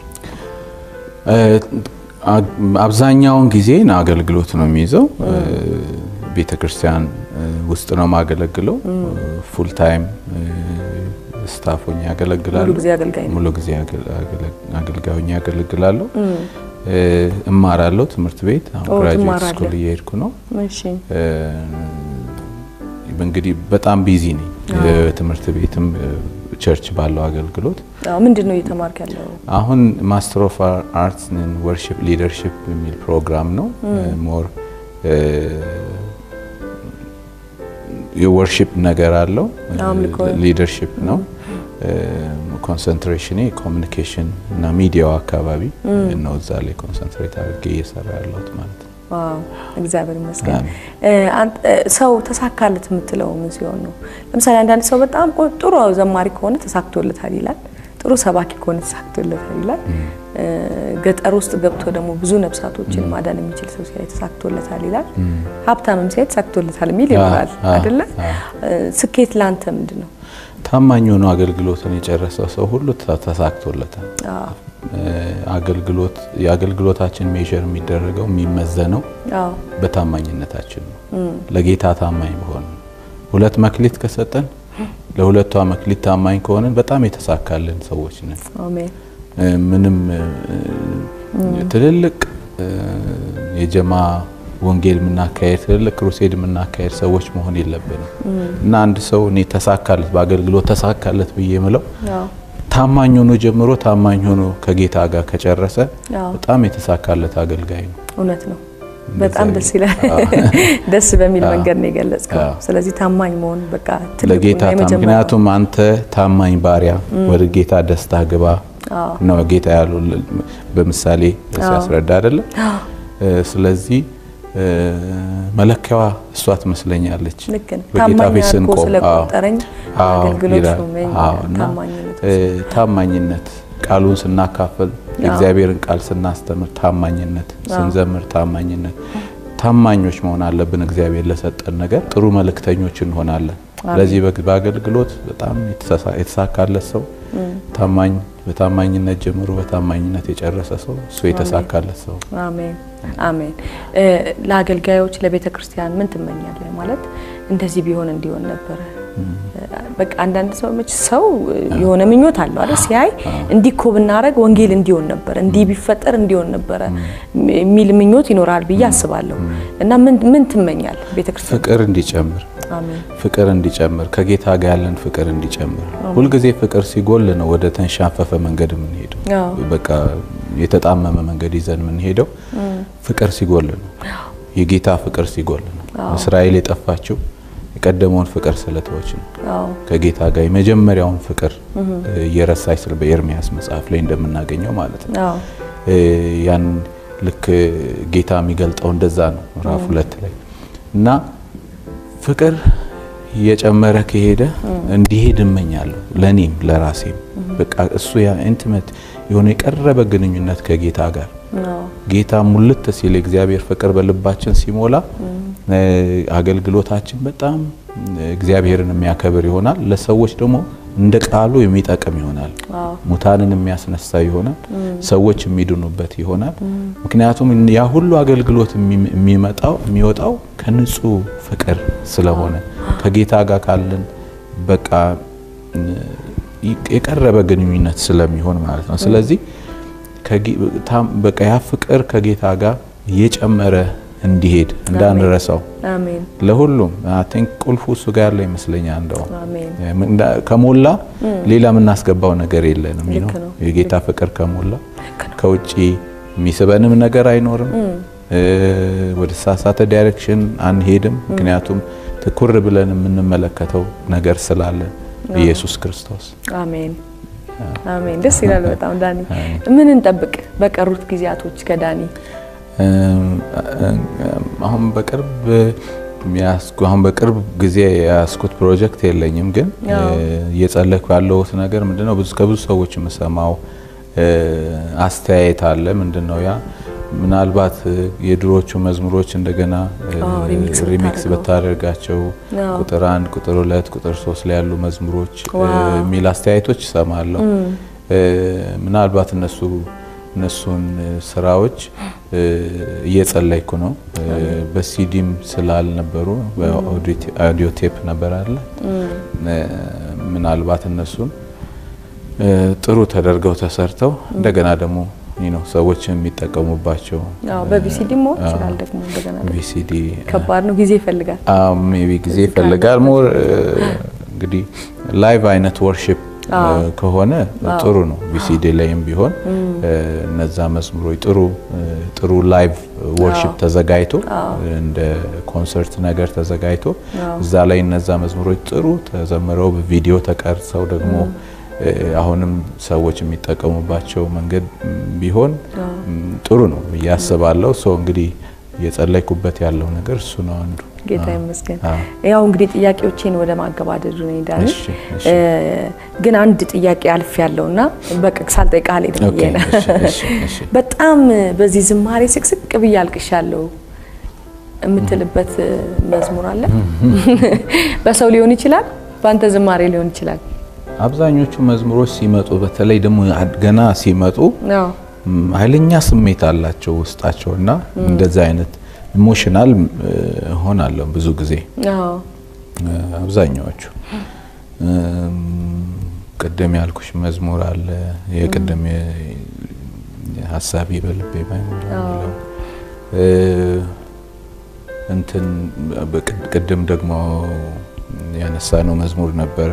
አብዛኛውን ጊዜ አገልግሎት ነው የሚይዘው። ቤተ ክርስቲያን ውስጥ ነው የማገለግለው። ፉል ታይም ስታፍ ሆኜ ያገለግላለሁ። ሙሉ ጊዜ አገልጋይ ነው። ሙሉ ጊዜ አገልጋይ ሆኜ ያገለግላለሁ። እማራለሁ ትምህርት ቤት አሁን ኦ፣ ግራጁዌት ትማራለህ። ስኩል እየሄድኩ ነው። እሺ እንግዲህ በጣም ቢዚ ነኝ። ትምህርት ቤትም ቸርች ባለው አገልግሎት አዎ፣ ምንድን ነው እየተማርክ ያለው? አሁን ማስተር ኦፍ አርትስ ወርሺፕ ሊደርሺፕ የሚል ፕሮግራም ነው። ሞር የወርሺፕ ነገር አለው። አምልኮ። ሊደርሺፕ ነው። ኮንሰንትሬሽኔ ኮሚኒኬሽን እና ሚዲያው አካባቢ ነው። እዛ ላይ ኮንሰንትሬት አድርጌ እየሰራ ያለሁት ማለት ነው። ዋው እግዚአብሔር ይመስገን። አሜን። እ፣ አንተ- እ፣ ሰው ተሳካለት የምትለው ምን ሲሆን ነው? ለምሳሌ አንዳንድ ሰው በጣም ቆ- ጥሩ ዘማሪ ከሆነ ተሳክቶለታል ይላል። ጥሩ ሰባኪ ከሆነ ተሳክቶለታል ይላል። እ፣ ገጠር ውስጥ ገብቶ ደግሞ ብዙ ነፍሳቶችን ማዳን የሚችል ሰው ሲያይ ተሳክቶለታል ይላል። ሀብታምም ሲያይ ተሳክቶለታል የሚል ይኖራል አ- አይደለ? አ- እ፣ ስኬት ለአንተ ምንድን ነው? ታማኝ ሆኖ አገልግሎትን የጨረሰው ሰው ሁሉ ተ- ተሳክቶለታል። አዎ፣ አገልግሎት የአገልግሎታችን ሜዥር የሚደረገው የሚመዘነው አዎ፣ በታማኝነታችን ነው። ለጌታ ታማኝ በሆን ሁለት መክሊት ከሰጠን ለሁለቷ መክሊት ታማኝ ከሆንን በጣም የተሳካልን ሰዎች ነን። አሜን። እ፣ ምንም እ፣ ትልልቅ እ፣ የጀማ ወንጌል የምናካሄድ ትልልቅ ክሩሴድ የምናካሄድ ሰዎች መሆን የለብንም እና አንድ ሰው እኔ ተሳካለት በአገልግሎት ተሳካለት ብዬ የምለው አዎ፣ ታማኝ ሆኖ ጀምሮ ታማኝ ሆኖ ከጌታ ጋር ከጨረሰ አዎ፣ በጣም የተሳካለት አገልጋይ ነው። እውነት ነው። በጣም እንደዛ ደስ ይላል። ደስ በሚል መንገድ ነው የገለጽከው። አዎ። ስለዚህ ታማኝ መሆን በቃ ትልቁ ለጌታ እና ታ- የመጀመሪያው ምክንያቱም አንተ ታማኝ ባሪያ ወደ ጌታ ደስታ ግባ አዎ። ነው ጌታ ያሉ በምሳሌ ሲያስረዳ አይደለም። እ፣ ስለዚህ እ፣ መለኪያዋ እሷ ትመስለኛለች። ልክ ነው። በጌታ ታማኝ ፊት አድርጎ ስንቆም ስለቆጠረኝ አዎ አገልግሎት ይላል። ሾመኝ አዎ፣ ይላል። እና ታማኝነት እ፣ ታማኝነት ቃሉን ስናካፍል የእግዚአብሔርን ቃል ስናስተምር ታማኝነት፣ ስንዘምር ታማኝነት፣ ታማኞች መሆን አለብን። እግዚአብሔር ለሰጠን ነገር ጥሩ መልእክተኞች እንሆናለን። ለዚህ በግ- በአገልግሎት በጣም የተሳሳ- የተሳካለት ሰው ታማኝ በታማኝነት ጀምሮ በታማኝነት የጨረሰ ሰው እሱ የተሳካለት ሰው አሜን አሜን። እ፣ ለአገልጋዮች ለቤተ ክርስቲያን ምን ትመኛለህ? ማለት እንደዚህ ቢሆን እንዲሆን ነበረ። በቃ አንዳንድ ሰው መች ሰው የሆነ ምኞት አለው አይደል? ሲያይ እንዲህ እኮ ብናረግ ወንጌል እንዲሆን ነበረ፣ እንዲህ ቢፈጠር እንዲሆን ነበረ የሚል ምኞት ይኖራል ብዬ አስባለሁ። እና ምን ምን ትመኛለህ ቤተ ክርስቲያን? ፍቅር እንዲጨምር አሜን ፍቅር እንዲጨምር ከጌታ ጋር ያለን ፍቅር እንዲጨምር። ሁልጊዜ ፍቅር ሲጎል ነው ወደ ተንሻፈፈ መንገድ የምንሄደው። አዎ። በቃ የተጣመመ መንገድ ይዘን የምንሄደው ፍቅር ሲጎል ነው። የጌታ ፍቅር ሲጎል ነው። እስራኤል የጠፋችው የቀደመውን ፍቅር ስለተወች ነው። አዎ ከጌታ ጋር የመጀመሪያውን ፍቅር እየረሳች ስለ በኤርሚያስ መጽሐፍ ላይ እንደምናገኘው ማለት ነው። አዎ እ፣ ያን ልክ ጌታ የሚገልጠው እንደዛ ነው ምዕራፍ ሁለት ላይ እና ፍቅር እየጨመረ ከሄደ እንዲሄድ እመኛለሁ ለእኔም ለራሴም በቃ እሱ ያ ኢንቲሜት የሆነ የቀረበ ግንኙነት ከጌታ ጋር አዎ ጌታ ሙልት ሲል የእግዚአብሔር ፍቅር በልባችን ሲሞላ እ፣ አገልግሎታችን በጣም እግዚአብሔርን የሚያከብር ይሆናል። ለሰዎች ደግሞ እንደ ቃሉ የሚጠቅም ይሆናል። አዎ ሙታንን የሚያስነሳ ይሆናል። ሰዎች የሚድኑበት ይሆናል። ምክንያቱም ያ ሁሉ አገልግሎት የሚ- የሚመጣው የሚወጣው ከንጹህ ፍቅር ስለሆነ ከጌታ ጋር ካለን በቃ የቀረበ ግንኙነት ስለሚሆን ማለት ነው። ስለዚህ በቃ ያ ፍቅር ከጌታ ጋር እየጨመረ እንዲሄድ እንዳንረሳው አሜን ለሁሉም አይ ቲንክ ቁልፉ እሱ ጋር ያለ ይመስለኛል። እንደው አሜን ከሞላ ሌላ የምናስገባው ነገር የለንም። ነው ነው። የጌታ ፍቅር ከሞላ ከውጪ የሚስበንም ነገር አይኖርም። ወደ ተሳሳተ ዳይሬክሽን አንሄድም። ምክንያቱም ትኩር ብለን የምንመለከተው ነገር ስላለ ኢየሱስ ክርስቶስ። አሜን አሜን። ደስ ይላል በጣም ዳኒ። ምን እንጠብቅ በቀሩት ጊዜያቶች ከዳኒ? አሁን በቅርብ ያስኩ አሁን በቅርብ ጊዜ ያስኩት ፕሮጀክት የለኝም፣ ግን እየጸለይኩ ያለሁት ነገር ምንድነው ብዙ ከብዙ ሰዎች የምሰማው አስተያየት አለ። ምንድነው ያ ምናልባት የድሮቹ መዝሙሮች እንደገና ሪሚክስ ብታደርጋቸው ቁጥር አንድ ቁጥር ሁለት ቁጥር ሶስት ላይ ያሉ መዝሙሮች የሚል አስተያየቶች እሰማለሁ። ምናልባት እነሱ እነሱን ስራዎች እየጸለይኩ ነው። በሲዲም ስላልነበሩ በአውዲዮ ቴፕ ነበር አለ ምናልባት እነሱን ጥሩ ተደርገው ተሰርተው እንደገና ደግሞ ነው ሰዎች የሚጠቀሙባቸው አዎ በቪሲዲ መሆን ይችላል። ደግሞ እንደገና ደግሞ ቪሲዲ ከባድ ነው፣ ጊዜ ይፈልጋል። አዎ ሜቢ ጊዜ ይፈልጋል። ሞር እንግዲህ ላይቭ አይነት ወርሺፕ ከሆነ ጥሩ ነው። ቪሲዲ ላይም ቢሆን እነዛ መዝሙሮች ጥሩ ጥሩ ላይቭ ወርሺፕ ተዘጋጅቶ እንደ ኮንሰርት ነገር ተዘጋጅቶ እዛ ላይ እነዛ መዝሙሮች ጥሩ ተዘምረው በቪዲዮ ተቀርጸው ደግሞ አሁንም ሰዎች የሚጠቀሙባቸው መንገድ ቢሆን ጥሩ ነው ብዬ አስባለሁ። ሶ እንግዲህ እየጸለይኩበት ያለው ነገር እሱ ነው አንዱ። ጌታ ይመስገን። ያው እንግዲህ ጥያቄዎቼን ወደ ማገባደዱ ነው ዳኒ። እሺ፣ እሺ። ግን አንድ ጥያቄ አልፍ ያለውና በቃ ሳልጠይቅህ አልሄድም ብዬ ነው። ኦኬ፣ እሺ፣ እሺ፣ እሺ። በጣም በዚህ ዝማሬ ስቅስቅ ብዬ አልቅሻለሁ የምትልበት መዝሙር አለ? በሰው ሊሆን ይችላል፣ በአንተ ዝማሬ ሊሆን ይችላል። አብዛኞቹ መዝሙሮች ሲመጡ በተለይ ደግሞ ገና ሲመጡ አዎ ም፣ ኃይለኛ ስሜት አላቸው ውስጣቸው እና እንደዛ አይነት ኢሞሽናል ሆናለሁ ብዙ ጊዜ አዎ አብዛኛዎቹ እም፣ ቅድም ያልኩሽ መዝሙር አለ የቅድም ሀሳቢ በልቤ ባይሞላ የሚለው እ፣ እንትን በቅድ- ቅድም ደግሞ ያነሳነው መዝሙር ነበረ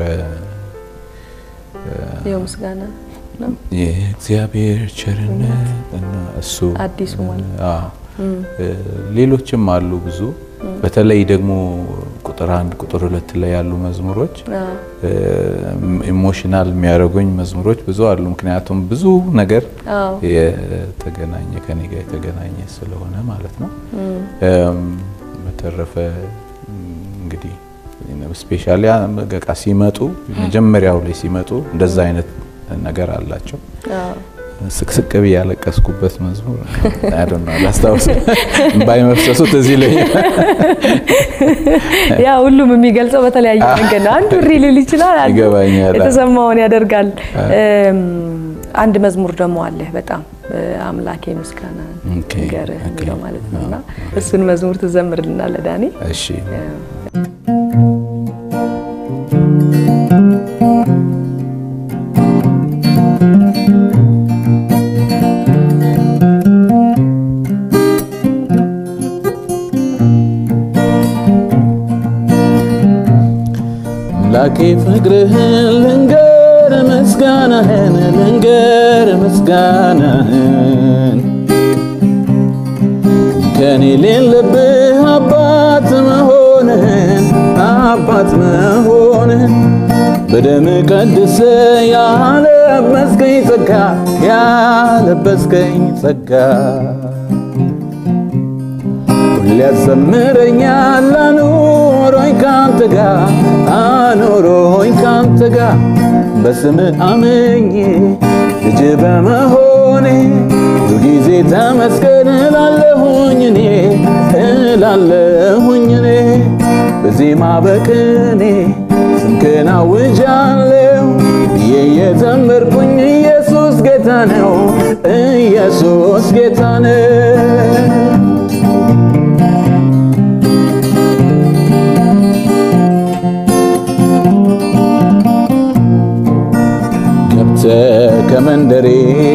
ይኸው ምስጋና ነው የእግዚአብሔር ቸርነት እና እሱ አዲሱ ማለት አዎ። ሌሎችም አሉ ብዙ በተለይ ደግሞ ቁጥር አንድ ቁጥር ሁለት ላይ ያሉ መዝሙሮች አዎ ኢሞሽናል የሚያደርጉኝ መዝሙሮች ብዙ አሉ። ምክንያቱም ብዙ ነገር አዎ የተገናኘ ከኔ ጋር የተገናኘ ስለሆነ ማለት ነው። እም፣ በተረፈ እም፣ እንግዲህ ስፔሻሊ በቃ ሲመጡ መጀመሪያው ላይ ሲመጡ እንደዛ አይነት ነገር አላቸው። አዎ ስቅስቅ ብዬ ያለቀስኩበት መዝሙር አይደል ነው ላስታውስ ባይመፍሰሱ ትዝ ይለኛል። ያ ሁሉም የሚገልጸው በተለያየ መንገድ ነው። አንዱ እሪ ሊል ይችላል፣ አንዱ ይገባኛል። የተሰማውን ያደርጋል። እም፣ አንድ መዝሙር ደግሞ አለ በጣም አምላኬ ምስጋና ኦኬ፣ ንገርህ ኦኬ። የሚለው ማለት ነው እና እሱን መዝሙር ትዘምርልናለህ ዳኒ? እሺ አምላኬ ፍቅርህን ልንገር ምስጋናህን ልንገር ምስጋናህን ከኔ ሌለብህ አባት መሆንህን አባት መሆንህን በደም ቀድሰ ያለበስከኝ ጸጋ ያለበስከኝ ጸጋ ሁሌ ያዘምረኛል አኑሮኝ ካንተ ጋር አኑሮኝ ካንተ ጋር በስምህ አምኜ ልጅ በመሆኔ ሁልጊዜ ተመስገን እላለሁኝ እኔ እላለሁኝ እኔ በዜማ በቅኔ ስምህን አውጃለሁ ብዬ የዘመርኩኝ ኢየሱስ ጌታ ነው ኢየሱስ ጌታ ነው መንደሬ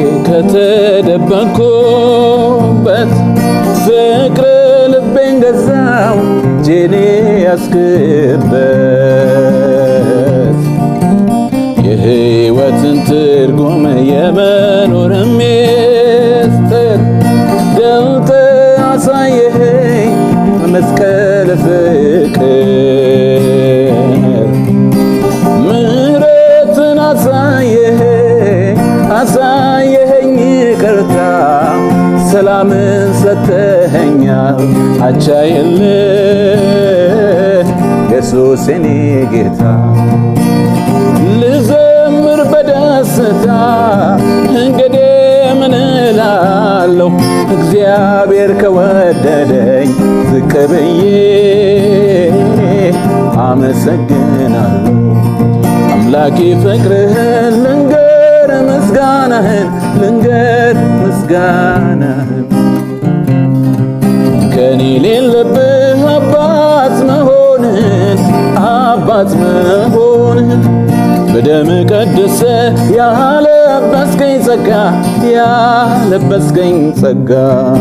ከተደበቅኩበት ፍቅር ልቤን ገዛው ጄኔ ያስክበት የሕይወትን ትርጉም የመኖር ሚስጥር ገልጠ አሳየኸኝ መስቀል ፍቅር ምሕረትን አሳየኸኝ አሳየኸኝ ይቅርታ ሰላምን ሰተኸኛል አቻ የለህ ኢየሱስ የኔ ጌታ ልዘምር በደስታ እንግዲህ ምን እላለሁ እግዚአብሔር ከወደደኝ ዝቅ ብዬ አመሰግናለሁ አምላኬ ፍቅርህን ልንገር ምስጋናህን ልንገር ምስጋናህን ከኔ ሌለብህ አባት መሆንህን አባት መሆንህን በደም ቀድሰ ያለበስከኝ ጸጋ ያለበስከኝ ጸጋ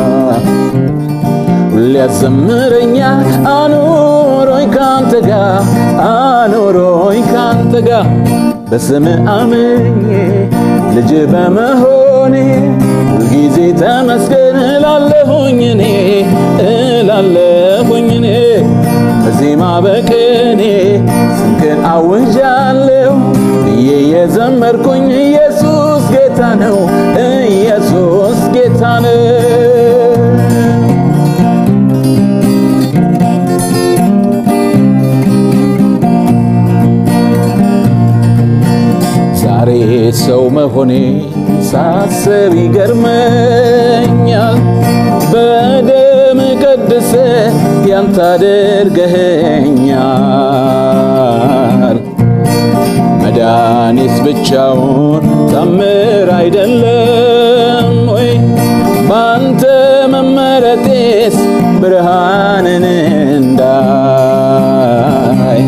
ሁሌ ያዘምረኛል አኑሮኝ ካንተ ጋር አኑሮኝ ካንተ ጋር በስም አምኜ ልጅ በመሆኔ ሁልጊዜ ተመስገን እላለሁኝ እኔ እላለሁኝ እኔ በዜማ በቅኔ ስምህን አውጃለሁ ብዬ የዘመርኩኝ ኢየሱስ ጌታ ነው ኢየሱስ ጌታ ነው ዛሬ ሰው መሆኔ ሳስብ ይገርመኛል። በደም ቀድሰ ያንተ አድርገኸኛል። መድኃኒት ብቻውን ታምር አይደለም ወይ? ባንተ መመረጤስ ብርሃንን እንዳይ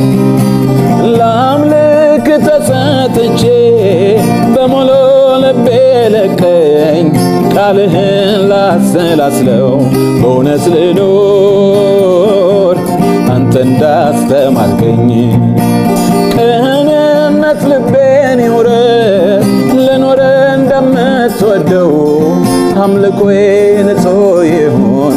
ለአምልክ ተሰጥቼ በሙሉ ልቤ ለቀኝ ቃልህን ላሰላስለው በእውነት ልኖር አንተ እንዳስተማርከኝ ቅንነት ልቤን ይውረድ ልኖር እንደምትወደው አምልኮዬ ንጹሕ ይሁን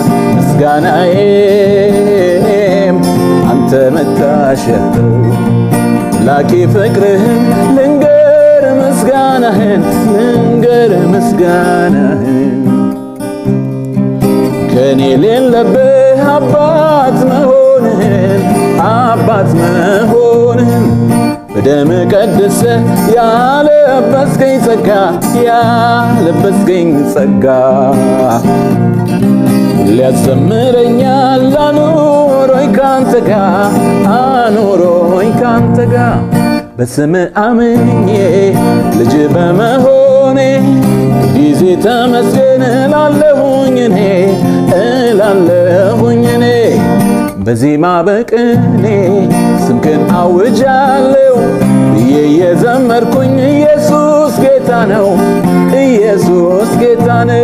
ምስጋናዬም አንተ መታሸተው ላኪ ፍቅርህን ልንገር ምስጋናህን ልንገር ምስጋናህን ከኔ ሌለብህ አባት መሆንህን አባት መሆንህን በደም ቀድሰ ያለበስከኝ ጸጋ ያለበስከኝ ጸጋ ሊያዘምረኛል አኑሮኝ ካንተ ጋር አኑሮኝ ካንተ ጋር በስም አምኜ ልጅ በመሆኔ ጊዜ ተመስገን እላለሁኝ እኔ እላለሁኝ እኔ በዜማ በቅኔ ስምህን አውጃለሁ ብዬ የዘመርኩኝ ኢየሱስ ጌታ ነው ኢየሱስ ጌታ ነው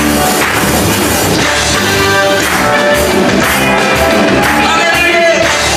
Hallelujah!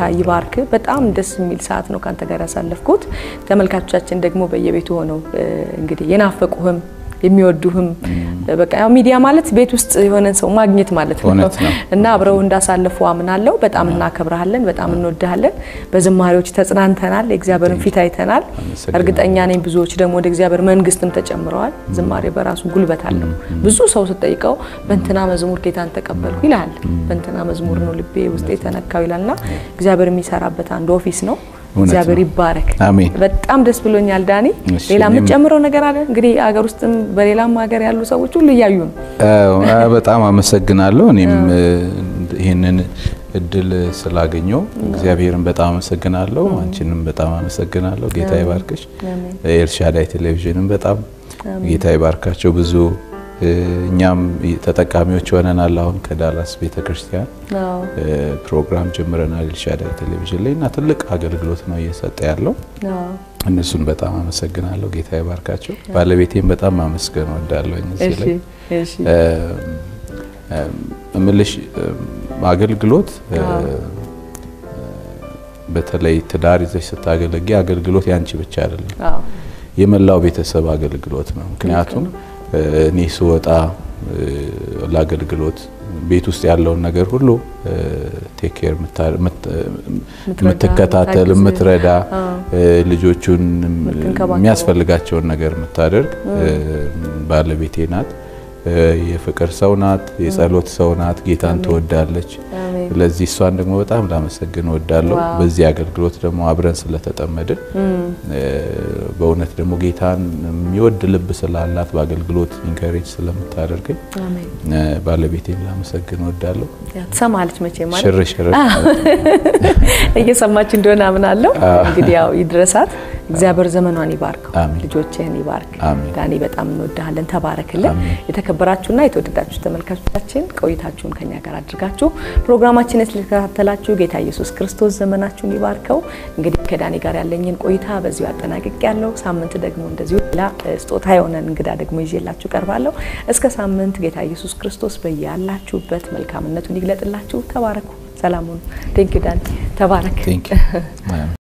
ይባርክ። በጣም ደስ የሚል ሰዓት ነው ከአንተ ጋር ያሳለፍኩት። ተመልካቾቻችን ደግሞ በየቤቱ ሆነው እንግዲህ የናፈቁህም የሚወዱህም በቃ ያው ሚዲያ ማለት ቤት ውስጥ የሆነን ሰው ማግኘት ማለት ነው እውነት ነው። እና አብረው እንዳሳለፉ አምናለሁ። በጣም እናከብረሃለን፣ በጣም እንወድሃለን። በዝማሬዎች ተጽናንተናል፣ የእግዚአብሔርን ፊት አይተናል። አመሰግናለሁ። እርግጠኛ ነኝ ብዙዎች ደግሞ ወደ እግዚአብሔር መንግስትም ተጨምረዋል። ዝማሬ በራሱ ጉልበት አለው። ብዙ ሰው ስጠይቀው በእንትና መዝሙር ጌታን ተቀበልኩ ይልሃል። በእንትና መዝሙር ነው ልቤ ውስጤ ተነካው ይላልና እግዚአብሔር የሚሰራበት አንድ ኦፊስ ነው። እውነት እግዚአብሔር ነው። ይባረክ። አሜን። በጣም ደስ ብሎኛል ዳኒ። እሺ፣ ሌላ እኔም- የምትጨምረው ነገር አለ? እንግዲህ አገር ውስጥም በሌላም ሀገር ያሉ ሰዎች ሁሉ እያዩ ነው። አዎ፣ በጣም አመሰግናለሁ። እኔም ይህንን እድል ስላገኘው እግዚአብሔርን በጣም አመሰግናለሁ። አንቺንም በጣም አመሰግናለሁ። ጌታ ይባርክሽ። አሜን። ኤልሻዳይ ቴሌቪዥንም በጣም ጌታ ይባርካቸው። ብዙ እኛም ተጠቃሚዎች ሆነናል። አሁን ከዳላስ ቤተክርስቲያን አዎ። ፕሮግራም ጀምረናል ኤልሻዳይ ቴሌቪዥን ላይ እና ትልቅ አገልግሎት ነው እየሰጠ ያለው። አዎ። እነሱን በጣም አመሰግናለሁ። ጌታ ይባርካቸው። ባለቤቴን በጣም ማመስገን ወዳለሁ እዚህ እሺ፣ ላይ እሺ። እምልሽ አገልግሎት በተለይ ትዳር ይዘሽ ስታገለጊ አገልግሎት ያንቺ ብቻ አይደለም፣ አዎ። የመላው ቤተሰብ አገልግሎት ነው። ምክንያቱም እኔ ስወጣ ለአገልግሎት ቤት ውስጥ ያለውን ነገር ሁሉ ቴክ ኬር የምትከታተል የምታግዝ፣ የምትረዳ አዎ። ልጆቹን የምትንከባከብ። የሚያስፈልጋቸውን ነገር የምታደርግ ባለቤቴ ናት። የፍቅር ሰው ናት። የጸሎት ሰው ናት። ጌታን ትወዳለች። አሜን። ስለዚህ እሷን ደግሞ በጣም ላመሰግን እወዳለሁ። ዋው። በዚህ አገልግሎት ደግሞ አብረን ስለተጠመድን በእውነት ደግሞ ጌታን የሚወድ ልብ ስላላት በአገልግሎት ኢንከሬጅ ስለምታደርገኝ አሜን። ባለቤቴን ላመሰግን እወዳለሁ። ያ ትሰማለች መቼ ማለት ሽር ሽር እየሰማች እንደሆነ አምናለሁ። እንግዲህ ያው ይድረሳት። እግዚአብሔር ዘመኗን ይባርከው፣ አሜን። ልጆችህን ይባርክ። አሜን። ዳኒ በጣም እንወድሃለን፣ ተባረክልን። አሜን። የተከበራችሁና የተወደዳችሁ ተመልካቾቻችን ቆይታችሁን ከኛ ጋር አድርጋችሁ ፕሮግራማችንን ስለተከታተላችሁ ጌታ ኢየሱስ ክርስቶስ ዘመናችሁን ይባርከው። እንግዲህ ከዳኒ ጋር ያለኝን ቆይታ በዚሁ አጠናቅቅ ያለው ሳምንት ደግሞ እንደዚሁ ሌላ ስጦታ የሆነን እንግዳ ደግሞ ይዤላችሁ ቀርባለሁ። እስከ ሳምንት ጌታ ኢየሱስ ክርስቶስ በያላችሁበት መልካምነቱን ይግለጥላችሁ። ተባረኩ። ሰላሙን ቴንክ ዩ ዳኒ፣ ተባረክ። ቴንክ ዩ